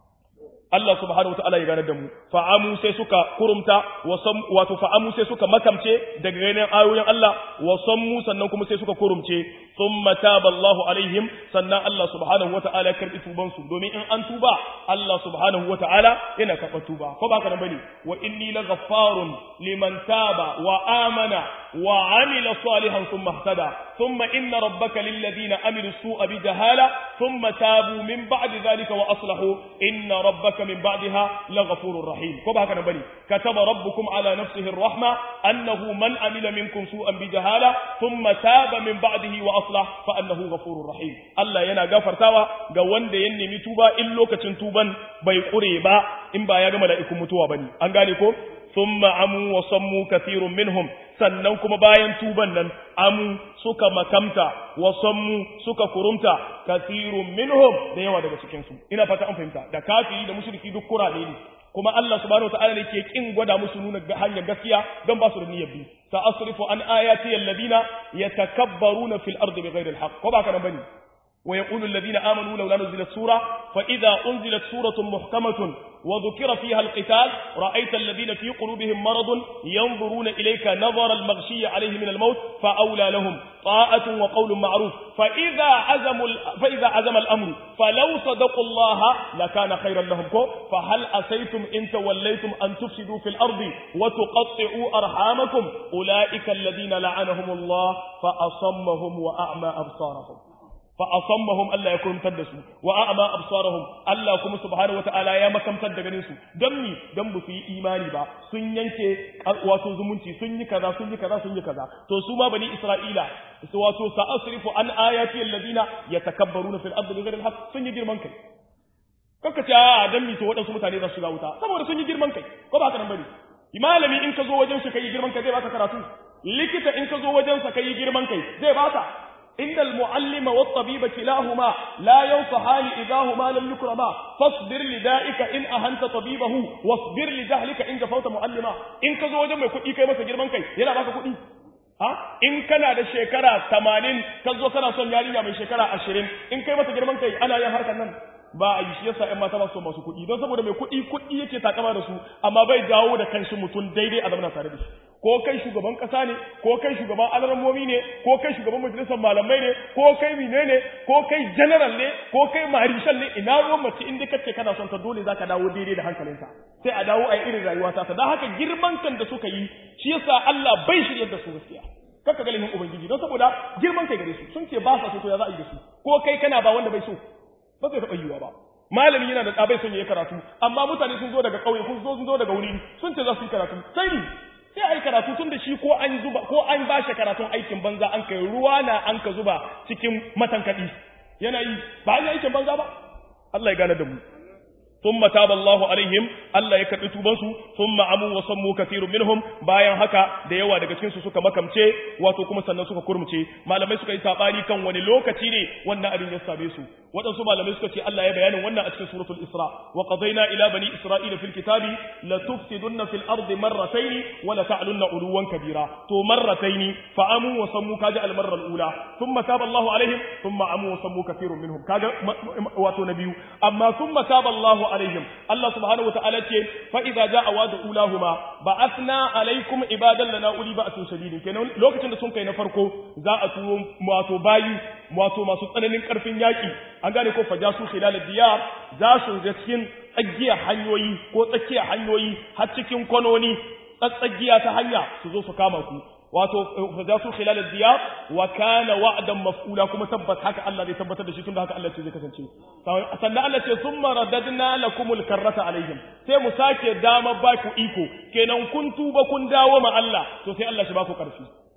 Allah subhanahu wataala ya gane da mu fa'amu sai suka kurumta wato fa'amu sai suka makamce daga ganin ayoyin Allah wa sammu sannan kuma sai suka kurumce thumma taba Allahu alaihim sannan Allah subhanahu wataala ya karbi tuban su domin in an tuba Allah subhanahu wataala yana karɓar tuba ko ba haka nan bane wa inni laghaffarun liman taba wa amana wa amila salihan thumma ihtada thumma inna rabbaka lilladhina amilu su'a bijahala thumma tabu min ba'di dhalika wa aslahu inna rabbaka من بعدها لغفور رحيم كما هكذا بني كتب ربكم على نفسه الرحمة أنه من عمل منكم سوءا بجهالة ثم تاب من بعده وأصلح فأنه غفور رحيم الله ينا غفر تاوى قوان دي ينمي متوبة إلو كتنتوبا بيقريبا إن با يغم لئكم متوبة بني أنغانيكم ثم عموا وصموا كثير منهم sannan kuma bayan tuban nan amu suka makamta wa sammu suka kurumta kasirun minhum da yawa daga cikin su ina fata an fahimta da kafiri da mushriki duk kurade ne kuma Allah subhanahu wataala ne ke kin gwada musu nuna hanyar gaskiya don ba su da niyyar bi sa asrifu an ayati alladhina yatakabbaruna fil ardi bighairi alhaq ko ba kana bane ويقول الذين آمنوا لولا نزلت سورة فإذا أنزلت سورة محكمة وذكر فيها القتال رأيت الذين في قلوبهم مرض ينظرون إليك نظر المغشي عليه من الموت فأولى لهم طاعة وقول معروف فإذا عزم فإذا عزم الأمر فلو صدقوا الله لكان خيرا لهم فهل أسيتم إن توليتم أن تفسدوا في الأرض وتقطعوا أرحامكم أولئك الذين لعنهم الله فأصمهم وأعمى أبصارهم فأصمهم الله يكون تدسوا وأعمى أبصارهم الله كم سبحانه وتعالى يا مكم تدغنين سو دمي دم بسي إيماني با sun yanke wato zumunci sun yi kaza sun yi kaza sun yi kaza to su ma bani Isra'ila su wato sa'asrifu an ayati alladina yatakabbaruna fil ardi bighayri alhaq sun yi girman kai kanka ce a dan mi to wadansu mutane za su shiga wuta saboda sun yi girman kai ko ba haka nan bane malami in ka zo wajen shi kai girman kai zai baka karatu likita in ka zo wajen sa kai girman kai zai baka إن المعلم والطبيب كلاهما لا ينصحان إذا هما لم يكرما فاصبر لدائك إن أهنت طبيبه واصبر لجهلك إن جفوت معلما إن كزو وجه mai kuɗi kai masa girman kai yana baka kuɗi ha in kana da shekara 80 ka zo kana son yarinya mai shekara 20 in kai masa girman kai ana yin harkar nan ba a yi shi yasa ƴan mata ba su masu kuɗi don saboda mai kuɗi kuɗi yake takama da su amma bai dawo da kanshi mutum daidai a zamana tare da shi ko kai shugaban ƙasa ne ko kai shugaban alarmomi ne ko kai shugaban majalisar malamai ne ko kai mine ne ko kai general ne ko kai marishal ne ina ruwan mace inda kace kana son ta dole zaka dawo daidai da hankalinta sai a dawo a yi irin rayuwa ta dan haka girman kan da suka yi shi yasa Allah bai shiryar da su gaskiya kaka ga limin ubangiji don saboda girman kai gare su sun ce ba sa so to ya za a yi da su ko kai kana ba wanda bai so ba zai taɓa yiwuwa ba malami yana da ɗabai son ya yi karatu amma mutane sun zo daga ƙauye kun zo sun zo daga wuri sun ce za su yi karatu sai ni sai a yi karatu tun da shi ko an zuba ko an ba shi karatun aikin banza an kai ruwa na an ka zuba cikin matankaɗi yana yi ba an yi aikin banza ba Allah ya gane da mu ثم تاب الله عليهم Allah ya karbi tubansu thumma amu wa sammu kathirun minhum bayan haka da yawa daga cikin su suka makamce wato kuma sannan suka kurmuce malamai suka yi sabani kan wani lokaci ne wannan abin ya same su waɗansu malamai suka ce Allah ya bayanin wannan a cikin suratul Isra wa qadayna ila bani isra'ila fil kitabi la tufsidunna fil ardi marratayn wa la ta'lunna uluwan kabira to marratayn fa amu wa sammu kaja al marra al ula thumma taba Allahu alaihim thumma amu wa sammu kathirun minhum kaga wato na biyu amma thumma taba Allahu alaihim Allah subhanahu wa ta'ala ce fa idza jaa wa'du ulahuma ba'athna alaikum ibadan lana uli ba'sun shadidin kenan lokacin da sun kai na farko za a turo wato bayi wato masu tsananin karfin yaki an gane ko fajasu khilal diyar za su ga cikin tsagiya hanyoyi ko tsakiya hanyoyi har cikin kwanoni tsatsagiya ta hanya su zo su kama ku wato fajasu khilal diyar wa kana wa'dan maf'ula kuma tabbas haka Allah zai tabbatar da shi tunda haka Allah ce zai kasance sannan Allah ce summa radadna lakumul karrata alaihim sai mu sake dama ba ku iko kenan kun tuba kun dawo ma Allah to sai Allah shi ba ku karfi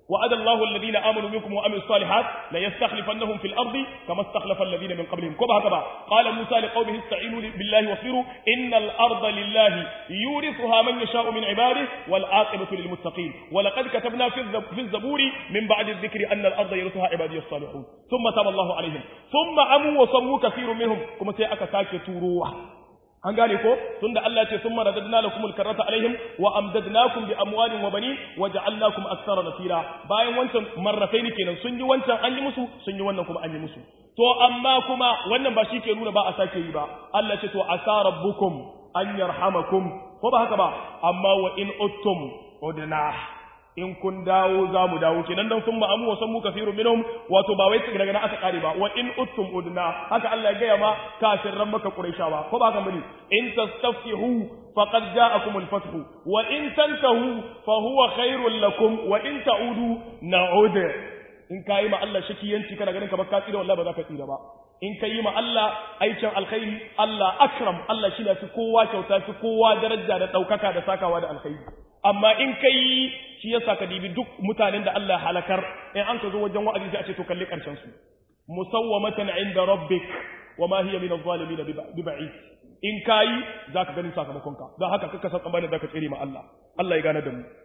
وعد الله الذين آمنوا منكم وعملوا الصالحات ليستخلفنهم في الأرض كما استخلف الذين من قبلهم كما هكذا قال موسى لقومه استعينوا بالله واصبروا إن الأرض لله يورثها من يشاء من عباده والعاقبة للمتقين ولقد كتبنا في الزبور من بعد الذكر أن الأرض يرثها عبادي الصالحون ثم تاب الله عليهم ثم عموا وصموا كثير منهم كما سيأكا ساكي تروح an gane ko tunda Allah ce summa radadna lakum alkarrata alaihim wa amdadnakum bi amwalin wa banin wa ja'alnakum aktsara nasira bayan wancan marrataini kenan sun yi wancan an yi musu sun yi wannan kuma an yi musu to amma kuma wannan ba shi ke nuna ba a sake yi ba Allah ce to asa rabbukum an yarhamakum ko ba haka ba amma wa in uttum udna in kun dawo za mu dawo kenan dan sun ma'amu wa sammu kafiru minhum wato ba wai daga nan aka kare ba wa in uttum udna haka Allah ya gaya ma kafirran maka quraishawa ko ba haka bane in tastaftihu faqad ja'akum al-fath wa in tantahu fa huwa khairul lakum wa in ta'udu na'ud in kai ma Allah shakiyanci kana ganin ka ba ka tsira wallahi ba za ka tsira ba in ka yi ma Allah aikin alkhairi Allah akram Allah shi ne fi kowa kyauta fi kowa daraja da ɗaukaka da sakawa da alkhairi amma in ka yi shi yasa ka dibi duk mutanen da Allah halakar in an ka zo wajen wa'azi sai a ce to kalli karshen su musawwamatan inda rabbik wa ma hiya min adh-dhalimin bi ba'id in kayi zaka gani sakamakon ka don haka kaka san tsammanin zaka tsere ma Allah Allah ya gane da mu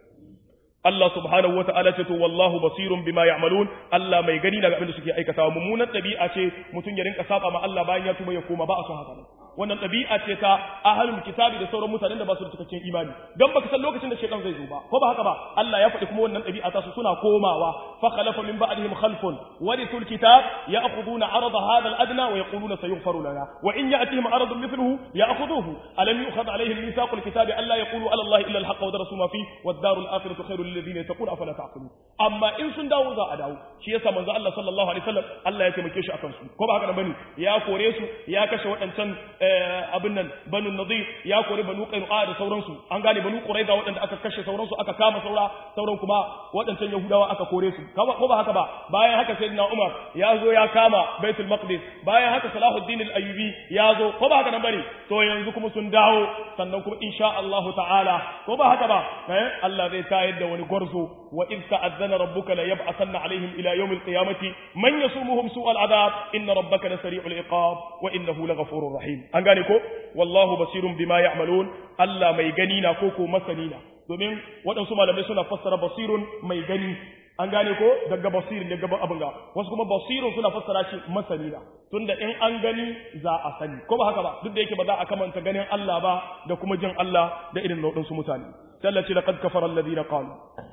Allah subhanahu wa ta'ala ce to wallahu basirun bima ya'malun Allah mai gani daga abin da suke aikatawa mummunan ɗabi'a ce mutum ya rinka saba ma Allah bayan ya tuba ya koma ba a son haka wannan ɗabi'a ce ta ahlul kitabi da sauran mutanen da ba su da cikakken imani dan baka san lokacin da shaytan zai zo ba ko ba haka ba Allah ya faɗi kuma wannan ɗabi'a ta su suna komawa fa khalafa min ba'dihim khalfun warithul kitab ya'khuduna 'arada hadha al-adna wa yaquluna sayughfaru lana wa in ya'tihim 'aradun mithluhu ya'khudhuhu alam yu'khadh 'alayhim mithaqul kitabi alla yaqulu 'ala Allah illa al-haqqa wa darasu ma fi wad-darul akhiratu khairul lilladhina yattaquna afala ta'qilun amma in sun dawo za a dawo shi yasa manzo Allah sallallahu alaihi wasallam Allah ya taimake shi akan su ko ba haka bane ya kore su ya kashe waɗancan abin nan banu nadir ya kore banu qainu'a da sauransu an gane banu quraiza waɗanda aka kashe sauransu aka kama saura sauran kuma waɗancan yahudawa aka kore su ko ba haka ba bayan haka sayyidina umar ya zo ya kama baitul maqdis bayan haka salahuddin al-ayyubi ya zo ko ba haka nan bane to yanzu kuma sun dawo sannan kuma insha Allah ta'ala ko ba haka ba eh Allah zai tayar da wani gwarzo wa in ta'azzana rabbuka la yab'athanna alaihim ila yawm al-qiyamati man yasumuhum su'al adab inna rabbaka lasari'ul iqab wa innahu laghafurur rahim an gane ko wallahu basirun bima ya'malun Allah mai gani na ko ko masani na domin waɗansu malamai suna fassara basirun mai gani an gane ko daga basir daga abin ga wasu kuma basirun suna fassara shi masani na tunda in an gani za a sani ko ba haka ba duk da yake ba za a kamanta ganin Allah ba da kuma jin Allah da irin waɗansu mutane sai Allah ce laqad kafara alladhina qalu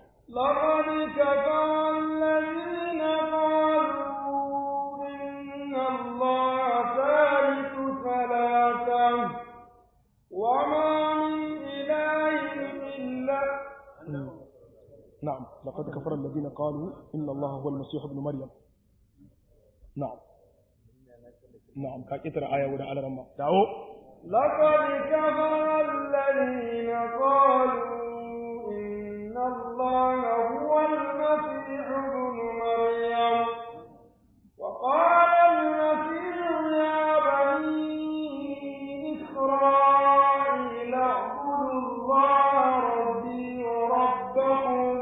لقد كفر الذين قالوا إن الله ثالث ثلاثة وما من إله إلا نعم لقد كفر الذين قالوا إن الله هو المسيح ابن مريم نعم نعم كاكتر آية ودا على رمى دعو لقد كفر الذين قالوا إن الله هو المسيح ابن مريم وقال المسيح يا بني إسرائيل اعبدوا الله ربي وربكم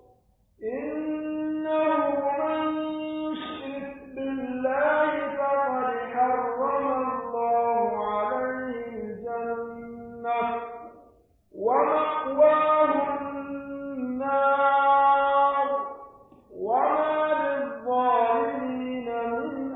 إنه من يشرك بالله فقد حرم الله عليه الجنة ومأواه النار وما للظالمين من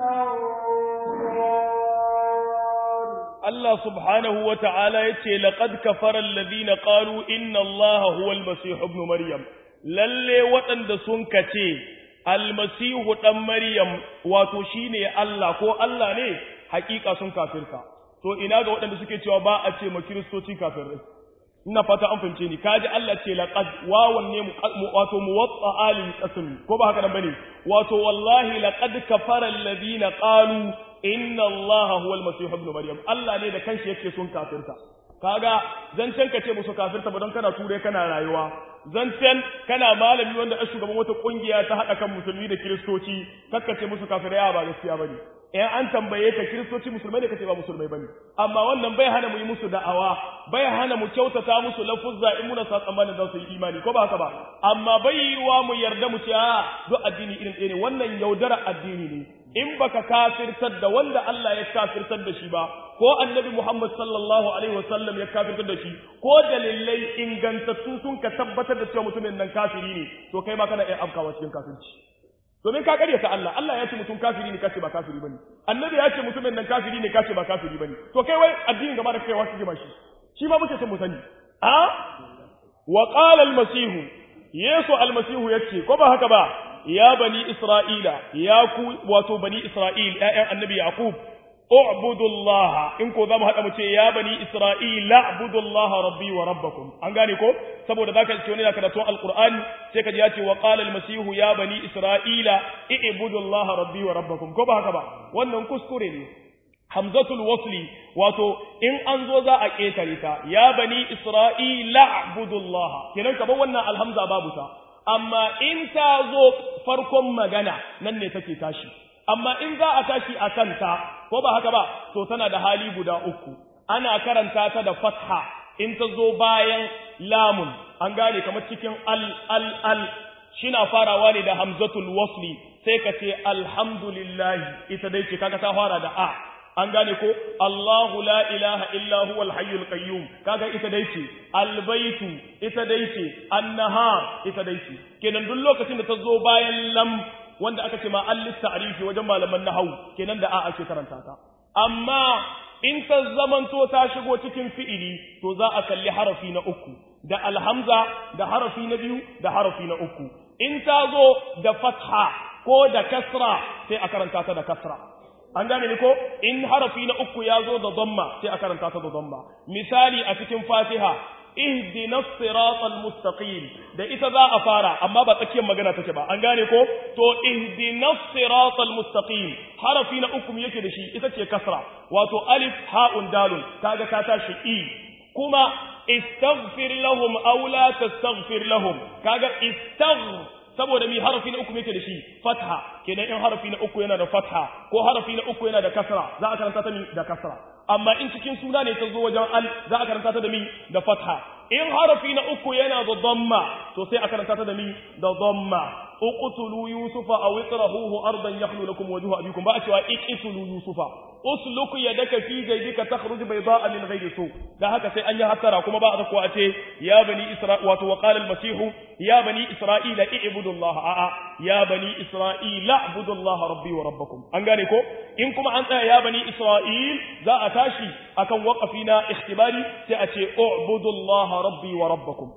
أنصار Allah subhanahu wa ta'ala ya ce, Laƙad kafarar ladina ƙaru inna Allah huwal Masihu ibn Maryam, lalle waɗanda sun kace, almasihu ɗan Maryam wato shi ne Allah ko Allah ne, hakika sun kafirta. To, ina ga waɗanda suke cewa ba a ce ma kiristoci kafirai. Ina fata an fahimce ni, kaji Allah ce laƙad wawan ne wato muwatsa alin ƙasami, ko ba haka nan bane, wato wallahi laƙad kafarar ladina ƙalu inna Allah huwa al-masih ibn maryam Allah ne da kanshi yake sun kafirta kaga zancen ka ce musu kafirta ba don kana ture kana rayuwa zancen kana malami wanda a shugaban wata kungiya ta hada kan musulmi da kiristoci kakka ce musu kafirai ba gaskiya bane in an tambaye ka kiristoci musulmai da kace ba musulmai bane amma wannan bai hana mu yi musu da'awa bai hana mu kyautata musu lafuzza in muna sa tsammanin za su yi imani ko ba haka ba amma bai yiwa mu yarda mu ce a duk addini irin ɗaya ne wannan yaudara addini ne in baka kafirtar da wanda Allah ya kafirtar da shi ba ko annabi Muhammad sallallahu alaihi wasallam ya kafirtar da shi ko dalilai ingantattu sun ka tabbatar da cewa mutumin nan kafiri ne to kai ma kana iya afkawa cikin kafirci domin ka karyata Allah Allah ya ce mutum kafiri ne kace ba kafiri bane annabi ya ce mutumin nan kafiri ne kace ba kafiri bane to kai wai addinin gaba da kai wasu jima shi shi ma muke son mu sani a wa qala al-masih yesu al-masih yace ko ba haka ba ya bani isra'ila ya ku wato bani isra'il ƴaƴan annabi yaqub u'budullaha in ko zamu hada mu ce ya bani isra'ila u'budullaha rabbi wa rabbakum an gane ko saboda zaka ce wani da karatu alqur'ani sai kaji ya ce wa qala almasih ya bani isra'ila i'budullaha rabbi wa rabbakum ko ba haka ba wannan kuskure ne hamzatul wasli wato in an zo za a ketare ta ya bani isra'ila u'budullaha kenan kaman wannan alhamza babu ta amma in ta zo farkon magana nan ne take tashi amma in za a tashi a kanta ko ba haka ba to tana da hali guda uku ana karanta ta da fatha in ta zo bayan lamun an gane kamar cikin al al al shina farawa ne da hamzatul wasli sai ka ce alhamdulillahi ita dai ce kaga ta fara da a an gane ko Allahu la ilaha illa huwal hayyul qayyum kaga ita dai ce albaitu ita dai ce annahar ita dai ce kenan duk lokacin da ta zo bayan lam wanda aka ce ma an ta'rifi wajen malaman nahwu kenan da a ake karanta ta amma in ta zamanto ta shigo cikin fi'ili to za a kalli harafi na uku da alhamza da harafi na biyu da harafi na uku in ta zo da fatha ko da kasra sai a karanta ta da kasra an gane ni ko in harafi na uku ya zo da dhamma sai a karanta ta da dhamma misali a cikin fatiha ihdina siratal mustaqim da ita za a fara amma ba tsakiyar magana take ba an gane ko to ihdina siratal mustaqim harafi na uku yake da shi ita ce kasra wato alif ha'un dalun kaga ka tashi i kuma istaghfir lahum aw la tastaghfir lahum kaga istaghfir saboda mi harafi na uku yake da shi fatha kenan in harafi na uku yana da fatha ko harafi na uku yana da kasra za a karanta ta mi da kasra amma in cikin suna ne ta zo wajen al za a karanta ta da mi da fatha in harafi na uku yana da dhamma to sai a karanta ta da mi da dhamma uqtulu yusufa aw itrahuhu ardan yakhlu lakum wajhu abikum ba a cewa iqtulu yusufa usluk yadaka fi jaybika takhruj bayda'a min ghayri su da haka sai an yi hattara kuma ba a ko a ce ya bani isra wato wa qala al-masih ya bani isra'ila i'budullaha a'a ya bani isra'ila i'budullaha rabbi wa rabbakum an gane ko in kuma an tsaya ya bani isra'il za a tashi akan waqafi na ikhtibari sai a ce u'budullaha rabbi wa rabbakum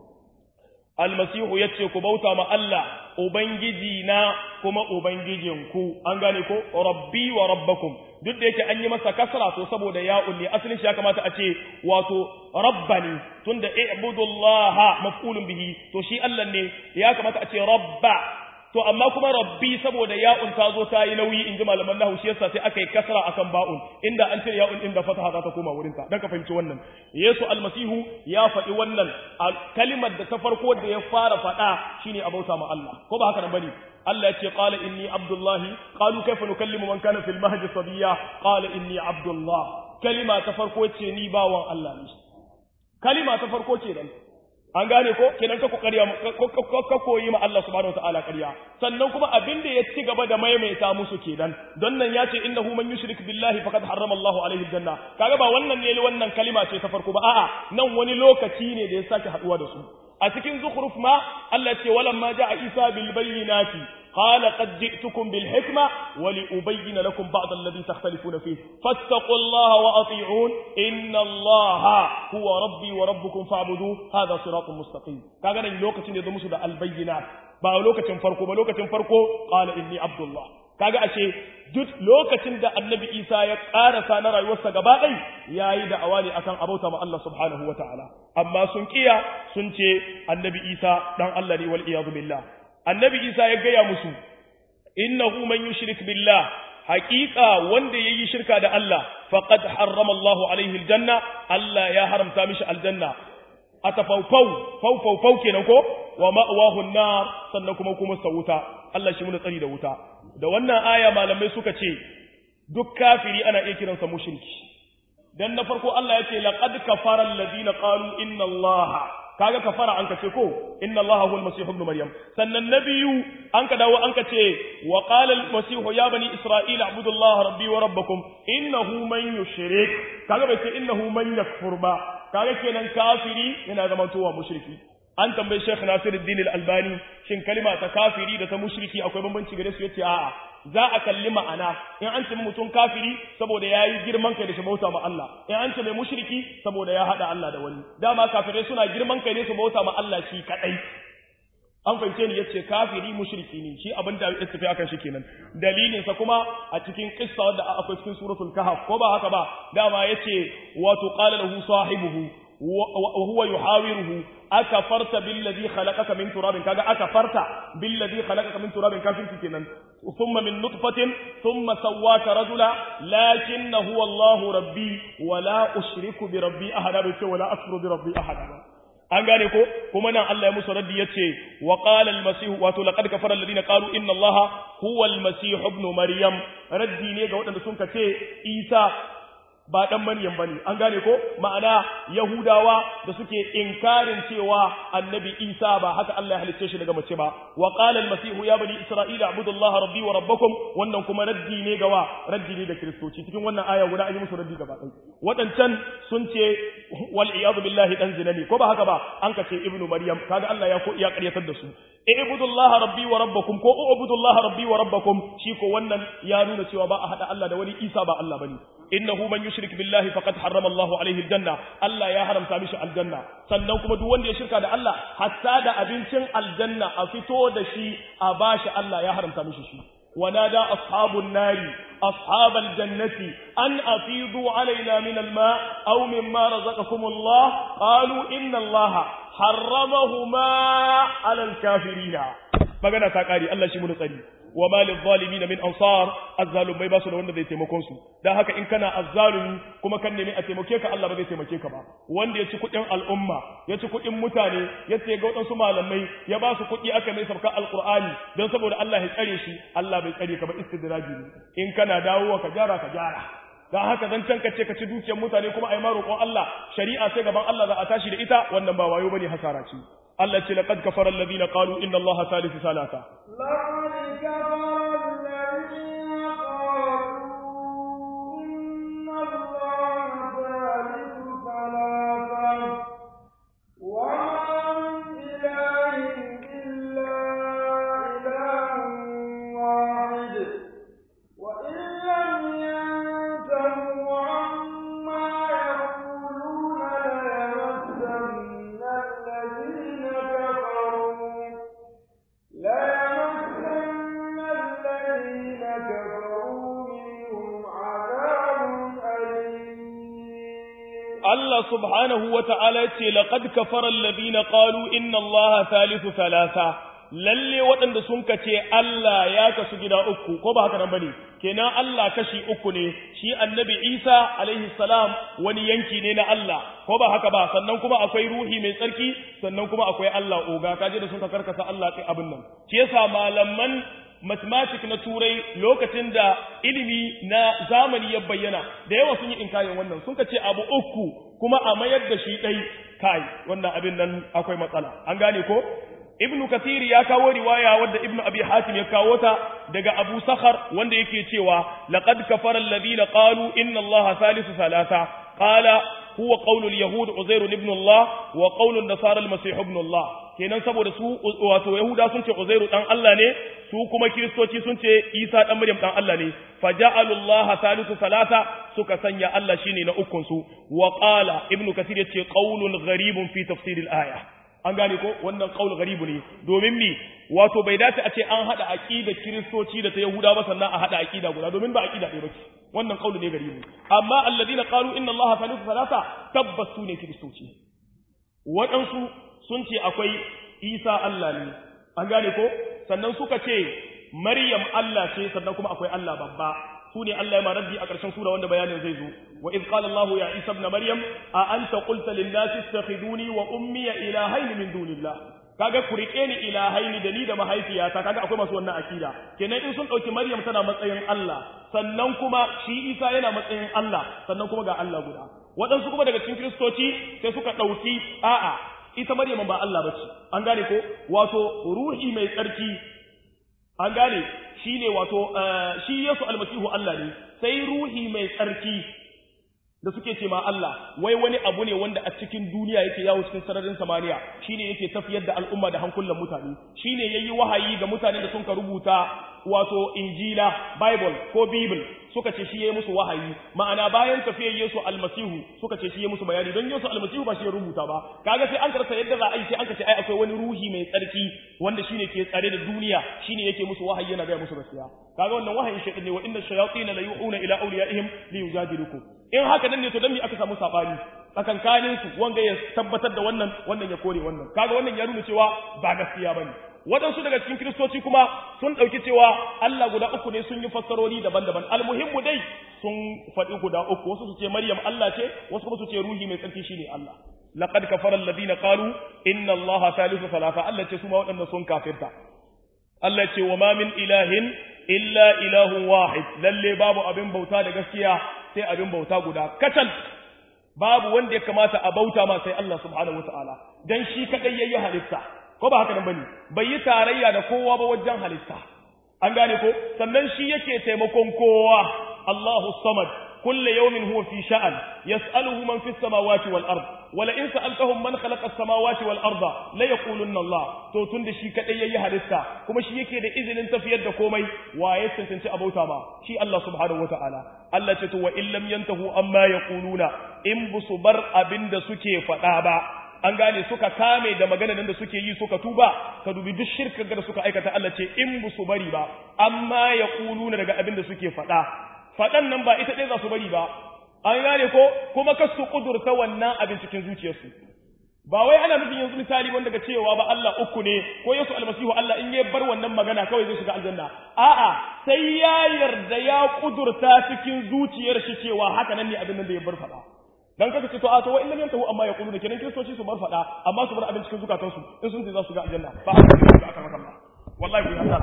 almasihu ya ce ku bauta ma Allah ubangiji na kuma ubangijinku an gane ko rabbi wa rabbakum duk da yake an yi masa kasra to saboda ya ne asalin shi ya kamata a ce wato rabbani tunda i'budullaha maf'ulun bihi to shi Allah ne ya kamata a ce rabba to amma kuma rabbi saboda ya'un ta zo ta yi nauyi in ji malaman nahu shi yasa sai aka yi kasra akan ba'un inda an cire ya'un inda fataha za ta koma wurin ta dan ka fahimci wannan yesu almasihu ya faɗi wannan kalimar da ta farko da ya fara faɗa shine a bauta ma Allah ko ba haka nan bane Allah ya ce qala inni abdullahi qalu kayfa nukallimu man kana fil mahdi sabiya qala inni abdullah kalima ta farko ce ni bawan Allah ne kalima ta farko ce dan an gane ko kenan ka kokari ka koyi ma Allah subhanahu wataala ƙarya sannan kuma abin da ya ci gaba da maimaita musu kenan don nan ya ce innahu man yushrik billahi faqad harrama Allahu alaihi janna kaga ba wannan ne wannan kalima ce ta farko ba a'a nan wani lokaci ne da ya sake haduwa da su a cikin zukhruf ma Allah ya ce walamma ja'a Isa bil bayyinati قال قد جئتكم بالحكمة ولأبين لكم بعض الذي تختلفون فيه فاتقوا الله وأطيعون إن الله هو ربي وربكم فاعبدوه هذا صراط مستقيم كان لوكة يضمس البينات با لوكة فرقو با لوكة فرقو قال إني عبد الله kaga ashe duk lokacin da annabi Isa ya karasa na rayuwarsa gaba ɗai yayi da awali akan abauta ma Allah subhanahu wataala amma sun kiya sun ce annabi Isa dan Allah ne wal iyadu billah annabi isa ya gaya musu innahu man yushrik billah haqiqa wanda yayi shirka da Allah faqad harrama Allahu alaihi aljanna Allah ya haramta mishi aljanna atafawfaw fawfaw faw kenan ko wa ma'wahu an-nar sannan kuma kuma sa wuta Allah shi muna tsari da wuta da wannan aya malamai suka ce duk kafiri ana iya kiransa mushriki dan na farko Allah ya ce laqad kafara alladhina qalu inna allaha kaga kafara an kace ko inna allaha huwal masih ibn maryam sannan nabiyu an ka dawo an ka ce wa qala al masih ya bani isra'ila abudu allaha rabbi wa rabbakum innahu man yushrik kaga bai ce innahu man yakfur ba kaga kenan kafiri yana zama towa mushriki an tambayi Sheikh Nasiruddin Al-Albani shin kalima ta kafiri da ta mushriki akwai bambanci gare su yace a'a za a kalli ma'ana in an ce mutum kafiri saboda yayi girman kai da shi bauta ma Allah in an ce mai mushriki saboda ya hada Allah da wani dama kafirai suna girman kai ne su bauta ma Allah shi kadai an fahimce ni yace kafiri mushriki ne shi abin da ya tafi akan shi kenan dalilin sa kuma a cikin qissa wadda akwai cikin suratul kahf ko ba haka ba dama yace wato qala lahu sahibuhu wa huwa yuhawiruhu akafarta billadhi khalaqaka min turabin kaga akafarta billadhi khalaqaka min turabin kafin kenan thumma min nutfatin thumma sawwaka rajula lakinna huwa Allahu rabbi wa la ushriku bi rabbi ahada bi ce wala akfuru bi rabbi ahada an gane ko kuma nan Allah ya musu raddi yace wa qala al masih wato laqad kafara alladhina qalu inna allaha huwa al masih ibn maryam raddi ne ga waɗanda sun kace Isa ba dan Maryam bane an gane ko ma'ana Yahudawa da suke inkarin cewa Annabi Isa ba haka Allah ya halicce shi daga mace ba wa qala al-masih ya bani isra'ila abudullaha rabbi wa rabbakum wannan kuma raddi ne gawa raddi ne da kristoci cikin wannan aya guda an yi musu raddi gaba ɗaya wadancan sun ce wal iyad billahi dan zinani ko ba haka ba an ka ce ibnu maryam kaga Allah ya ko iya ƙaryatar da su ibudullaha rabbi wa rabbakum ko ubudullaha rabbi wa rabbakum shi ko wannan ya nuna cewa ba a hada Allah da wani Isa ba Allah bane innahu man yushrik billahi faqad harrama Allahu alaihi aljanna Allah ya haramta mishi aljanna sannan kuma duk wanda ya shirka da Allah hatta da abincin aljanna a fito da shi a bashi Allah ya haramta mishi shi ونادى أصحاب النار أصحاب الجنة أن أفيضوا علينا من الماء أو مما رزقكم الله قالوا إن الله حرمهما على الكافرين magana ta kare Allah shi mun tsari wa malil zalimin min ansar azzalumai ba su da wanda zai taimakon su dan haka in kana azzalumi kuma kan nemi a taimake ka Allah ba zai taimake ka ba wanda ya ci kuɗin al'umma ya ci kuɗin mutane ya ce ga wadansu malamai ya ba su kuɗi aka mai sabka alqur'ani dan saboda Allah ya tsare shi Allah bai tsare ka ba istidraji ne in kana dawowa ka gyara ka gyara dan haka zan can kace ka ci dukiyar mutane kuma ai ma roƙon Allah shari'a sai gaban Allah za a tashi da ita wannan ba wayo bane hasara ce Allah ce laqad kafara alladhina qalu inna Allaha thalithu thalatha لقد كفر الذين قالوا إن الله ثالث ثلاثة وما من إله إلا إله واحد وإن لم ينتهوا عما يقولون ليمسن الذين كفروا ليمسن الذين كفروا منهم عذاب أليم Allah subhanahu wa ta'ala ce laqad kafara alladhina qalu inna Allaha thalithu thalatha lalle waɗanda sun kace Allah ya kasu gida uku ko ba haka nan bane kenan Allah kashi uku ne shi annabi Isa alaihi salam wani yanki ne na Allah ko ba haka ba sannan kuma akwai ruhi mai tsarki sannan kuma akwai Allah oga kaje da sun ka karkasa Allah kai abin nan shi yasa malaman mathematics na turai lokacin da ilimi na zamani ya bayyana da yawa sun yi inkayin wannan sun ce abu uku kuma a mayar da shi ɗai kai wannan abin nan akwai matsala an gane ko ibn kathir ya kawo riwaya wadda ibn abi hatim ya kawo ta daga abu sakhar wanda yake cewa laqad kafara alladhina qalu inna allaha thalithu thalatha qala huwa qawlu al-yahud uzair ibn allah wa qawlu an-nasara al-masih ibn allah kenan saboda su wato yahuda sun ce uzairu dan Allah ne su kuma kiristoci sun ce isa dan maryam dan Allah ne faja'alullaha thalithu thalatha suka sanya Allah shine na ukun su wa qala ibnu kasir yace qaulun gharibun fi tafsir al-aya an gane ko wannan qaul gharibu ne domin mi wato bai dace a ce an hada aqida kiristoci da ta yahuda ba sannan a hada aqida guda domin ba aqida ɗaya bace wannan qaulu ne garibu amma alladhina qalu inna allaha thalithu thalatha tabbas su ne kiristoci waɗansu sun ce akwai isa Allah ne an gane ko sannan suka ce maryam Allah ce sannan kuma akwai Allah babba su ne Allah ya ma raddi a ƙarshen sura wanda bayanin zai zo wa iz qala Allah ya Isa ibn Maryam a anta qulta lin nasi ittakhiduni wa ummi ilahayn min dunillah kaga ku rike ni ilahaini da ni da mahaifiyata kaga akwai masu wannan akida kenan in sun dauki maryam tana matsayin Allah sannan kuma shi isa yana matsayin Allah sannan kuma ga Allah guda waɗansu kuma daga cikin kristoci sai suka ɗauki a'a ita maryam ba Allah bace an gane ko wato ruhi mai tsarki an gane shine wato shi Yesu almasihu Allah ne sai ruhi mai tsarki da suke ce ma Allah wai wani abu ne wanda a cikin duniya yake yawo cikin sararin samaniya shine yake tafiyar da al'umma da hankulan mutane shine yayi wahayi ga mutanen da sun ka rubuta wato injila bible ko bible suka ce shi yayi musu wahayi ma'ana bayan tafiyar Yesu almasihu suka ce shi yayi musu bayani don Yesu almasihu ba shi ya rubuta ba kaga sai an karasa yadda za a yi sai an ce ai akwai wani ruhi mai tsarki wanda shine ke tsare da duniya shine yake musu wahayi yana ga musu gaskiya kaga wannan wahayin shaytan ne wa inna shayatin la yu'una ila awliyaihim li yujadilukum in haka nan ne to dan me aka samu sabani tsakankanin su wanga ya tabbatar da wannan wannan ya kore wannan kaga wannan ya nuna cewa ba gaskiya bane waɗansu daga cikin kiristoci kuma sun ɗauki cewa Allah guda uku ne sun yi fassarori daban-daban almuhimmu dai sun faɗi guda uku wasu su ce Maryam Allah ce wasu kuma su ce ruhi mai tsarki shine Allah laqad kafara alladhina qalu inna allaha thalithu thalatha Allah ce su ma waɗanda sun kafirta Allah ce wa ma min ilahin illa ilahun wahid lalle babu abin bauta da gaskiya sai abin bauta guda katal babu wanda ya kamata a bauta ma sai Allah subhanahu wataala dan shi kadai yayi halitta ko ba haka nan bane bai yi tarayya da kowa ba wajen halitta an gane ko sannan shi yake taimakon kowa Allahu samad kullu yawmin huwa fi sha'an yas'aluhu man fis samawati wal ard wala in sa'altahum man khalaqa as-samawati wal arda la yaqulunna Allah to tunda shi kadai yayi halitta kuma shi yake da izinin tafiyar da komai waye tantance abauta ma shi Allah subhanahu wataala Allah ce to wa in lam yantahu amma yaquluna in busu bar abinda suke faɗa ba an gane suka kame da magana nan da suke yi suka tuba ka dubi duk shirkar da suka aikata Allah ce in busu bari ba amma yaquluna daga abinda suke faɗa faɗan nan ba ita ɗaya za su bari ba an gane ko kuma ka su kudurta wannan abin cikin zuciyarsu ba wai ana nufin yanzu misali wanda ga cewa ba Allah uku ne ko Yesu almasihu Allah in ya bar wannan magana kawai zai shiga aljanna a'a sai ya yarda ya kudurta cikin zuciyar shi cewa haka nan ne abin nan da ya bar faɗa dan kaka ce to a to wa illam yantahu amma yaquluna kenan kristoci su bar faɗa amma su bar abin cikin zukatansu in sun ce za su ga aljanna ba haka ne da aka maka wallahi ku yi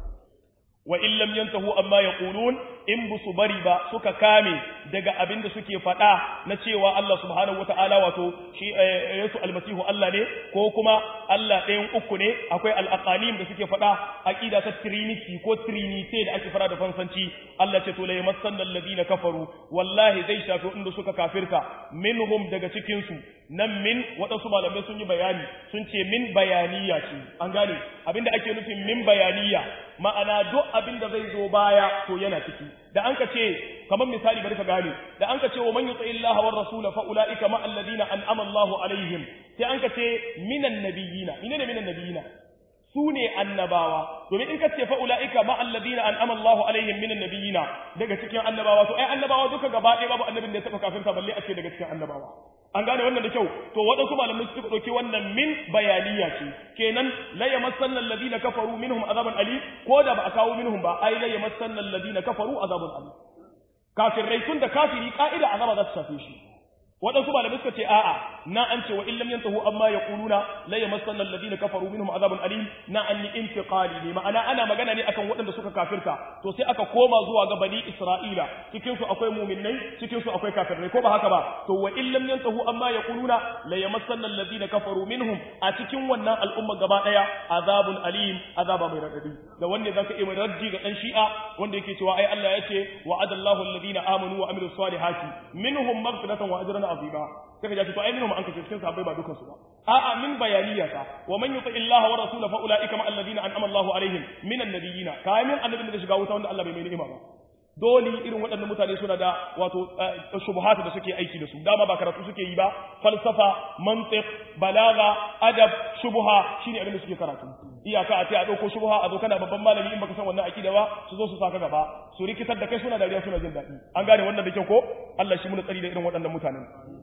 wa in lam yantahu amma yaqulun in busu bari ba suka kame daga abin da suke faɗa na cewa Allah subhanahu wataala wato shi Yesu almasihu Allah ne ko kuma Allah ɗayan uku ne akwai al-aqalim da suke faɗa aqida ta trinity ko trinity da ake fara da fansanci Allah ce to la yamassanna alladhina kafaru wallahi zai shafi inda suka kafirta minhum daga cikin su nan min waɗansu malamai sun yi bayani sun ce min bayaniya ce an gane abinda ake nufin min bayaniya ma'ana duk abin da zai zo baya to yana ciki da an ka ce kamar misali bari ka gane da an ka ce wa man yuti illaha war rasul fa ulaika ma alladhina an'ama Allahu alaihim sai an ka ce minan nabiyina menene minan nabiyina su ne annabawa domin in ka ce fa ulaika ma alladhina an'ama Allahu alaihim minan nabiyina daga cikin annabawa to ai annabawa duka gaba ɗaya babu annabin da ya taɓa kafirta balle a ce daga cikin annabawa an gane wannan da kyau to waɗansu malamai suka ɗauki wannan min bayaniya ce kenan la yamassanna alladhina kafaru minhum azaban ali ko da ba a kawo minhum ba ai la yamassanna alladhina kafaru azabun ali kafirai tun da kafiri ka'ida azaba za ta shafe shi waɗansu malamai suka ce a'a na an ce wa in lam yantahu amma yaquluna la yamassanna alladhina kafaru minhum azabun alim na an yi intiqali ne ma'ana ana magana ne akan waɗanda suka kafirta to sai aka koma zuwa ga bani isra'ila cikin su akwai mu'minnai cikin su akwai kafirai ko ba haka ba to wa in lam yantahu amma yaquluna la yamassanna alladhina kafaru minhum a cikin wannan al'umma gaba daya azabun alim azaba mai radadi da wanda zaka yi mai raddi ga dan shi'a wanda yake cewa ai Allah yace wa'adallahu alladhina amanu wa amilus salihati minhum maghfiratan wa ajran azima sai ka ji to ai minhum an kace cikin sahabbai ba dukan su ba a'a min bayaniya ta wa man yuti illaha wa rasulahu fa ulaika ma alladhina an'ama Allahu alaihim minan nabiyina kamin annabin da shiga wuta wanda Allah bai mai ni'ima ba dole irin waɗannan mutane suna da wato shubuhatu da suke aiki da su dama ba karatu suke yi ba falsafa mantiq balaga adab shubuha shine abin da suke karatu iyaka a ce a dauko shubuha a zo kana babban malami in baka san wannan akida ba su zo su saka gaba su rikitar da kai suna dariya suna jin daɗi an gane wannan da kyau ko Allah shi muna tsari da irin waɗannan mutanen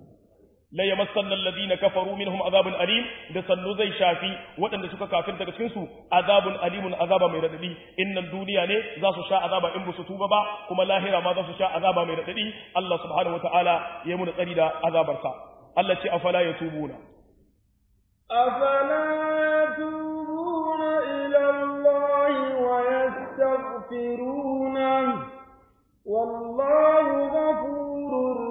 la yamassanna alladhina kafaru minhum azabun alim da sannu zai shafi waɗanda suka kafir daga cikin su azabun alimun azaba mai radadi innan duniya ne za su sha azaba in su tuba ba kuma lahira ma za su sha azaba mai radadi Allah subhanahu wataala ya muna tsari da azabarsa Allah ce afala yatubuna afala ويستغفرونه والله غفور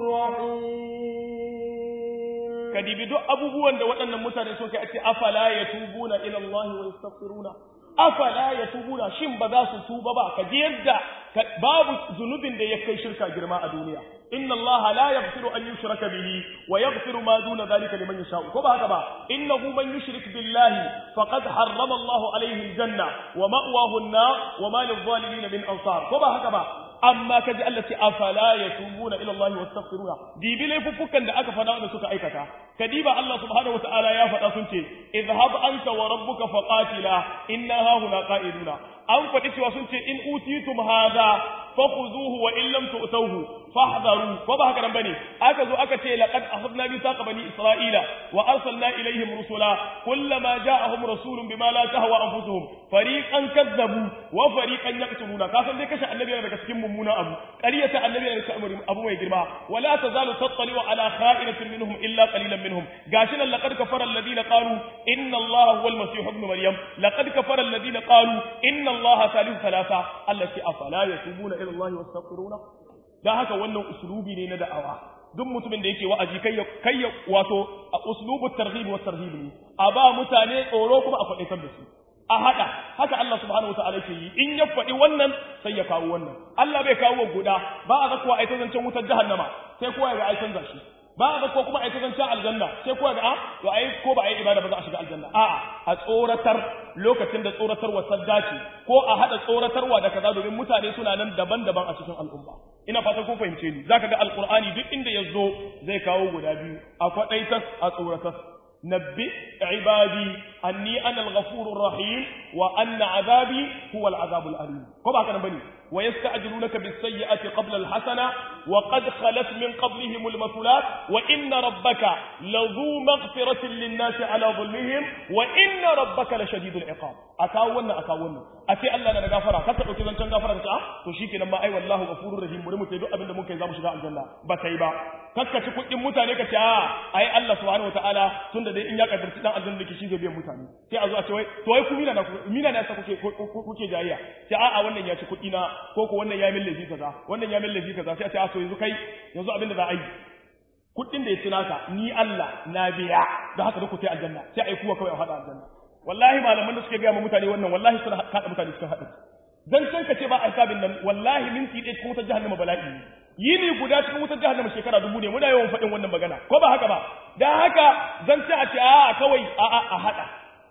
رحيم kadibi duk abubuwan da waɗannan mutane sun kai ce afala yatubuna ila Allah wa yastaghfiruna afala yatubuna shin ba za su tuba ba ka ji yadda babu zunubin da ya kai shirka girma a duniya inna Allah la yaghfiru an yushraka bihi wa yaghfiru ma duna dhalika liman yasha ko ba haka ba innahu man yushrik billahi faqad harrama Allah alayhi aljanna wa ma'wahu an-nar wa ma lil-zalimin min ansar ko ba haka ba amma kaji Allah ce afala yatubuna ila Allah wastaghfiruna dibi laifuffukan da aka fada wanda suka aikata kadiba Allah subhanahu wataala ya faɗa sun ce idhhab anta wa rabbuka faqatila inna hahuna qa'iduna an faɗi cewa sun ce in utitum hadha fakhuzuhu wa in lam tu'tuhu fahdharu ko ba haka nan bane aka zo aka ce laqad akhadna mithaqa bani isra'ila wa arsalna ilayhim rusula kullama ja'ahum rasulun bima la tahwa anfusuhum fariqan kadzabu wa fariqan yaqtuluna ka san dai kashe annabi yana daga cikin mummuna abu qariyata annabi yana cikin abu mai girma wala tazalu tattali'u ala kha'inatin minhum illa qalilan minhum gashi nan laqad kafara alladhina qalu inna allaha huwa al-masih ibn maryam laqad kafara alladhina qalu inna allaha thalithu thalatha allati afala yatubuna ila allahi wastaghfiruna dan haka wannan uslubi ne na da'awa duk mutumin da yake wa'azi kai kai wato a uslubu targhib wa tarhib ne a ba mutane tsoro kuma a faɗaitar da su a haɗa haka Allah subhanahu wa ta'ala ke yi in ya faɗi wannan sai ya kawo wannan Allah bai kawo guda ba a zakuwa a zancen wutar jahannama sai kowa ya ga ai canza shi ba a zakuwa kuma a zancen aljanna sai kowa ga a to ai ko ba ai ibada ba za a shiga aljanna a'a a tsoratar lokacin da tsoratarwa sadda ce ko a haɗa tsoratarwa da kaza domin mutane suna nan daban-daban a cikin al'umma ina fatan kun fahimce ni zaka ga alqur'ani duk inda ya zo zai kawo guda biyu a kwaɗaitas a tsoratas نبئ عبادي أني أنا الغفور الرحيم وأن عذابي هو العذاب الأليم كما كان بني ويستعجلونك بالسيئة قبل الحسنة وقد خلت من قبلهم المثلات وإن ربك لذو مغفرة للناس على ظلمهم وإن ربك لشديد العقاب أكاونا أكاونا أتي الله لنا غفرة كتبوا كذا كان غفرة كتا تشيك لما أي والله غفور رحيم مرمو تيدو أبن ممكن زامو شغاء الجنة بسيبا كتبوا كل متاني كتا أي الله سبحانه وتعالى تند dai in ya kaddarci dan aljanna da shi zai biyan mutane sai a zo a ce wai to wai ku mina na mina na sa kuke kuke jayayya sai a'a wannan ya ci kuɗi na ko ko wannan ya min laifi kaza wannan ya min laifi kaza sai a ce a to yanzu kai yanzu abin da za a yi kuɗin da ya ci naka ni Allah na biya da haka duk ku sai aljanna sai a yi kuwa kawai a hada aljanna wallahi malaman da suke gaya ma mutane wannan wallahi suna kada mutane cikin hadari dan can ka ce ba a hisabin nan wallahi minti ɗaya cikin wutar jahannama bala'i ne yini guda cikin wutar jahannama shekara dubu ne muna yawan faɗin wannan magana ko ba haka ba dan haka zan ce a ce a kawai a a a hada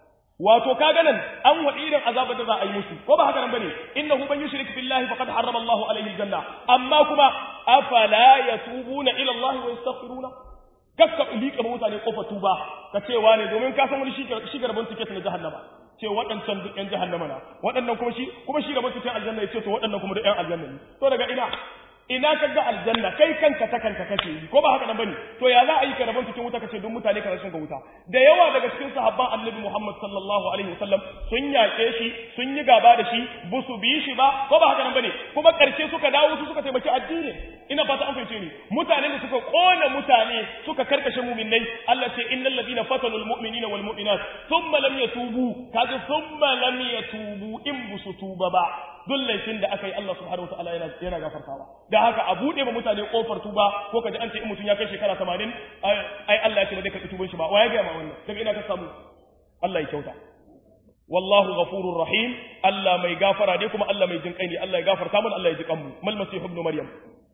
wato kaga nan an waɗi irin azabar da za a yi musu ko ba haka nan bane innahu man yushrik billahi faqad harrama Allahu alayhi aljanna amma kuma afala yatubuna ila Allah wa yastaghfiruna kakka liƙa mutane kofar tuba ka cewa ne domin ka san wani shi garban tiket na jahannama ce waɗancan duk ƴan jahannama na waɗannan kuma shi kuma shi gaban tiket aljanna ya ce to waɗannan kuma duk ƴan aljanna ne to daga ina ina ka ga aljanna kai kanka ta kanka kake yi ko ba haka nan bane to ya za a yi ka rabon cikin wuta kace don mutane ka rashin ga wuta da yawa daga cikin sahabban annabi Muhammad sallallahu alaihi wasallam sun yaƙe shi sun yi gaba da shi ba su bi shi ba ko ba haka nan bane kuma ƙarshe suka dawo su suka taimaki addini ina fata an fahimce ni mutane da suka kona mutane suka karkashe mu'minai Allah ce innal ladina fatanu almu'minina wal mu'minat thumma lam yatubu kaga thumma lam yatubu in busu tuba ba duk laifin da aka yi Allah subhanahu wataala yana yana gafartawa da haka a bude ma mutane kofar tuba ko kaji an ce in mutum ya kai shekara 80 ai Allah ya ce ba zai karɓi tuban shi ba waye ga ma wannan daga ina ka samu Allah ya kyauta wallahu ghafurur rahim Allah mai gafara ne kuma Allah mai jin kai ne Allah ya gafarta mana Allah ya ji kanmu mal masih ibn maryam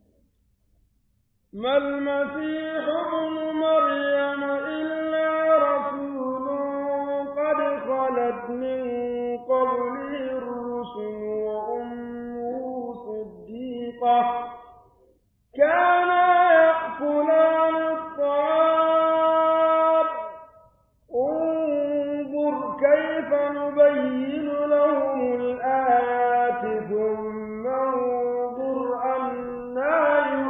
ما المسيح ابن مريم إلا رسول قد خلت من قبله الرسل وأمه صديقة كانا يأكلان الطعام انظر كيف نبين لهم الآيات ثم انظر أنا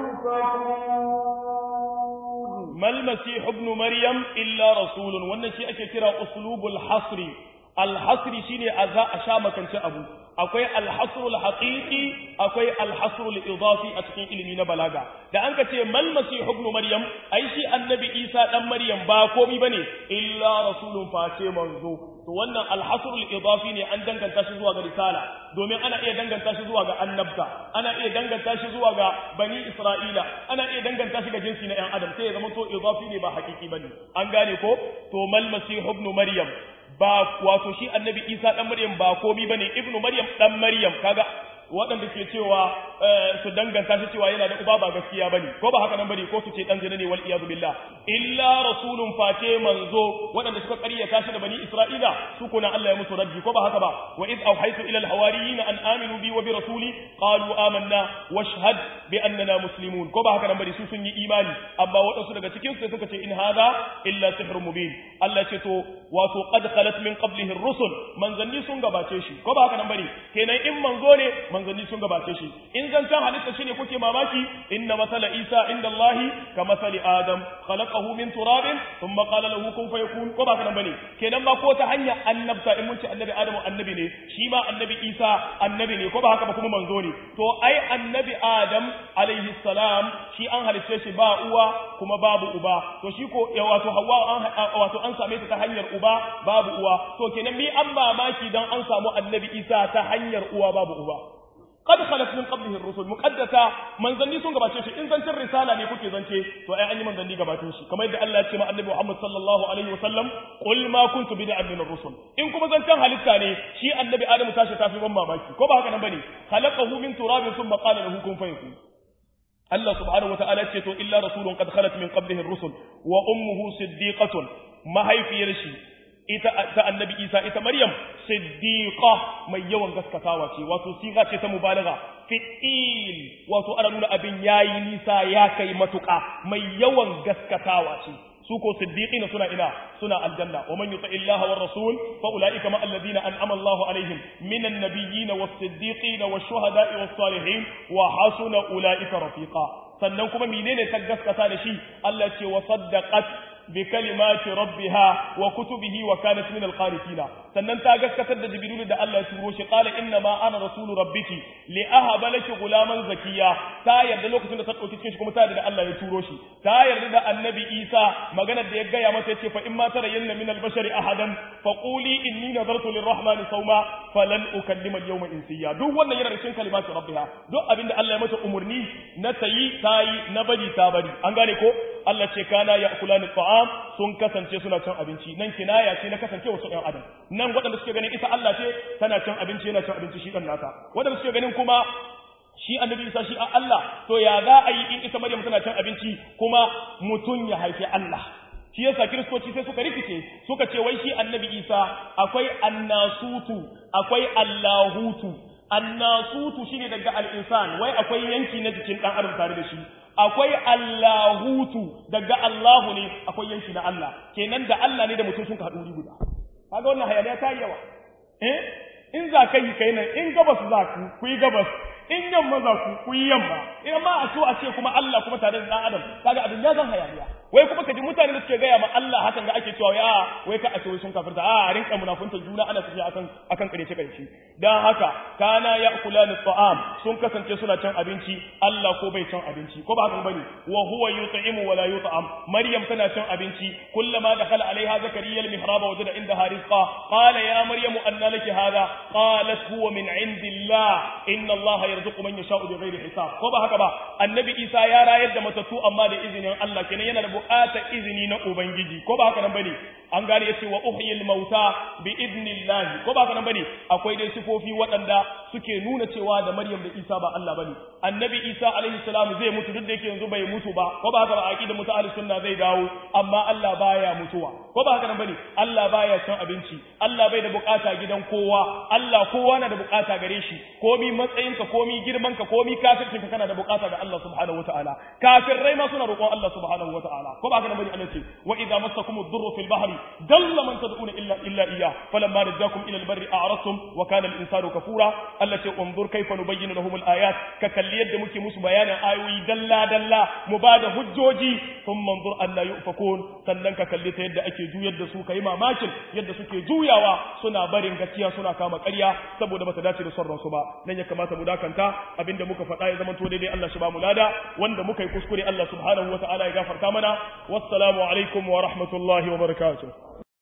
يؤفكون ما المسيح ابن مريم إلا رسول wannan shi ake kira uslubul hasri al hasri shine a za a sha makance abu akwai al-hasr al-haqiqi akwai al-hasr al-idafi a cikin ilimi na balaga da an ka ce mal masih ibn maryam ai shi annabi isa dan maryam ba komai bane illa rasulun face manzo to wannan al-hasr al-idafi ne an danganta shi zuwa ga risala domin ana iya danganta shi zuwa ga annabta ana iya danganta shi zuwa ga bani isra'ila ana iya danganta shi ga jinsi na yan adam sai ya zama to idafi ne ba hakiki bane an gane ko to mal masih ibn maryam ba wato shi annabi isa dan maryam ba komi bane ibnu maryam dan maryam kaga waɗanda ke cewa su danganta shi cewa yana da uba ba gaskiya bane ko ba haka nan bane ko su ce dan zina ne wal iyad billah illa rasulun face manzo waɗanda suka ƙaryata shi da bani isra'ila su kuna Allah ya musu raddi ko ba haka ba wa id awhaytu ila al hawariyin an aminu bi wa bi rasuli qalu amanna washhad bi annana muslimun ko ba haka nan bane su sun yi imani amma waɗansu daga cikin su suka ce in hadha illa sihrun mubin Allah ce to wato qad khalat min qablihi ar-rusul manzanni sun gabace shi ko ba haka nan bane kenan in manzo ne manzanni sun gabace shi in zancan halitta shine kuke mamaki inna masala isa inda allahi ka masali adam khalaqahu min turabin thumma qala lahu kun fayakun ko ba kana bane kenan ba ko ta hanya annabta in mun ce annabi adamu annabi ne shi ma annabi isa annabi ne ko ba haka ba kuma manzo ne to ai annabi adam alaihi salam shi an halice shi ba uwa kuma babu uba to shi ko wato hawa an wato an same ta ta hanyar uba babu uwa to kenan mi an mamaki dan an samu annabi isa ta hanyar uwa babu uba qad khalat min qablihi ar-rusul muqaddata manzanni sun gabace shi in zancin risala ne kuke zance to ai an yi manzanni gabatin shi kamar yadda Allah ya ce ma annabi Muhammad sallallahu alaihi wasallam qul ma kuntu bid'an min ar-rusul in kuma zancen halitta ne shi annabi Adam tashi tafi ban mamaki ko ba haka nan bane khalaqahu min turabin thumma qala lahu kun fayakun Allah subhanahu wata'ala ce to illa rasulun qad khalat min qablihi ar-rusul wa ummuhu siddiqatun mahaifiyar shi ita ta annabi Isa ita Maryam siddiqa mai yawan gaskatawa ce wato siga ce ta mubalagha fi'il wato ana nuna abin yayi nisa ya kai matuƙa mai yawan gaskatawa ce su ko siddiqina suna ina suna aljanna wa man yuti illaha war rasul fa ulaika ma alladhina an'ama Allahu alaihim minan nabiyyin was siddiqin was shuhada'i was salihin wa hasuna ulaika rafiqa sannan kuma menene ta gaskata da shi Allah ce wa saddaqat bi kalimati rabbiha wa kutubihi wa kanat min alqanitina sannan ta gaskatar da jibril da Allah ya turo shi qala inna ma ana rasulu rabbiki li ahaba laki gulaman zakiya ta yarda lokacin da ta dauki cikin shi kuma ta yarda da Allah ya turo shi ta yarda da annabi Isa maganar da ya gaya mata yace fa in ma tarayyanna min albashari ahadan fa quli inni nadartu lirrahmani sawma falan ukallima alyawma insiya duk wannan yana da cikin kalimatu rabbiha duk abinda Allah ya mata umurni na tayi tayi na bari ta bari an gane ko Allah ce kana ya'kulani ta'am sun kasance suna cin abinci nan kinaya ce na kasance wasu ɗan adam nan waɗanda suke ganin ita Allah ce tana cin abinci yana cin abinci shi ɗan nata waɗanda suke ganin kuma shi annabi Isa shi a Allah to ya za a yi in ita Maryam tana cin abinci kuma mutum ya haifi Allah shi yasa kiristoci sai suka rikice suka ce wai shi annabi Isa akwai annasutu akwai allahutu annasutu shine daga al-insan wai akwai yanki na jikin dan adam tare da shi akwai Allahutu daga Allahu ne akwai yanki na Allah kenan da Allah ne da mutum sun haɗu wuri guda kaga wannan hayaniya ta yawa eh in za ka yi kai nan in gabas za ku ku yi gabas in yamma za ku ku yi yamma in ma a so a ce kuma Allah kuma tare da dan adam kaga abin ya zan hayaniya wai kuma kaji mutane da suke gaya ma Allah hakan ga ake cewa ya wai ka a ce wai sun kafirta a rinka munafunta juna ana tafiya akan akan karece karece dan haka kana ya'kulani ta'am sun kasance suna cin abinci Allah ko bai cin abinci ko ba haka bane wa huwa yut'imu wa la yut'am maryam tana cin abinci kullama dakhala alaiha zakariya al-mihraba wajada indaha rizqa qala ya maryamu anna laki hadha qalat huwa min indillah inna allaha yarzuqu man yasha'u bighairi hisab ko ba haka ba annabi isa ya rayar da matattu amma da izinin Allah kenan yana da buƙatar izini na ubangiji ko ba haka nan bane an gane yace wa uhyil mauta bi idnillah ko ba haka nan bane akwai dai sifofi waɗanda suke nuna cewa da Maryam da Isa ba Allah bane annabi Isa alaihi salam zai mutu duk da yake yanzu bai mutu ba ko ba haka ba aqida mutu ahli sunna zai dawo amma Allah baya mutuwa ko ba haka nan bane Allah baya cin abinci Allah bai da bukata gidan kowa Allah kowa na da bukata gare shi komi matsayinka komi girmanka komi kafircinka kana da bukata ga Allah subhanahu wataala kafirai ma suna roƙon Allah subhanahu wataala ko ba haka nan bane Allah ce wa idza massakum ad-durru fil bahri dalla man tad'una illa illa iyyah falamma najjakum ila al-barri a'radtum wa kana al-insanu kafura Allah ce unzur kayfa nubayyinu lahum al-ayat ka kalli yadda muke musu bayanin ayoyi dalla dalla mu bada hujjoji thumma unzur alla yufakun sannan ka kalli ta yadda ake juyar da su kai mamakin yadda suke juyawa suna barin gaskiya suna kama ƙarya saboda bata dace da son ransu ba nan ya kamata mu dakanta abinda muka faɗa ya zama to daidai Allah shi ba mu lada wanda muka yi kuskure Allah subhanahu wataala ya gafarta mana wassalamu alaikum wa rahmatullahi wa barakatuh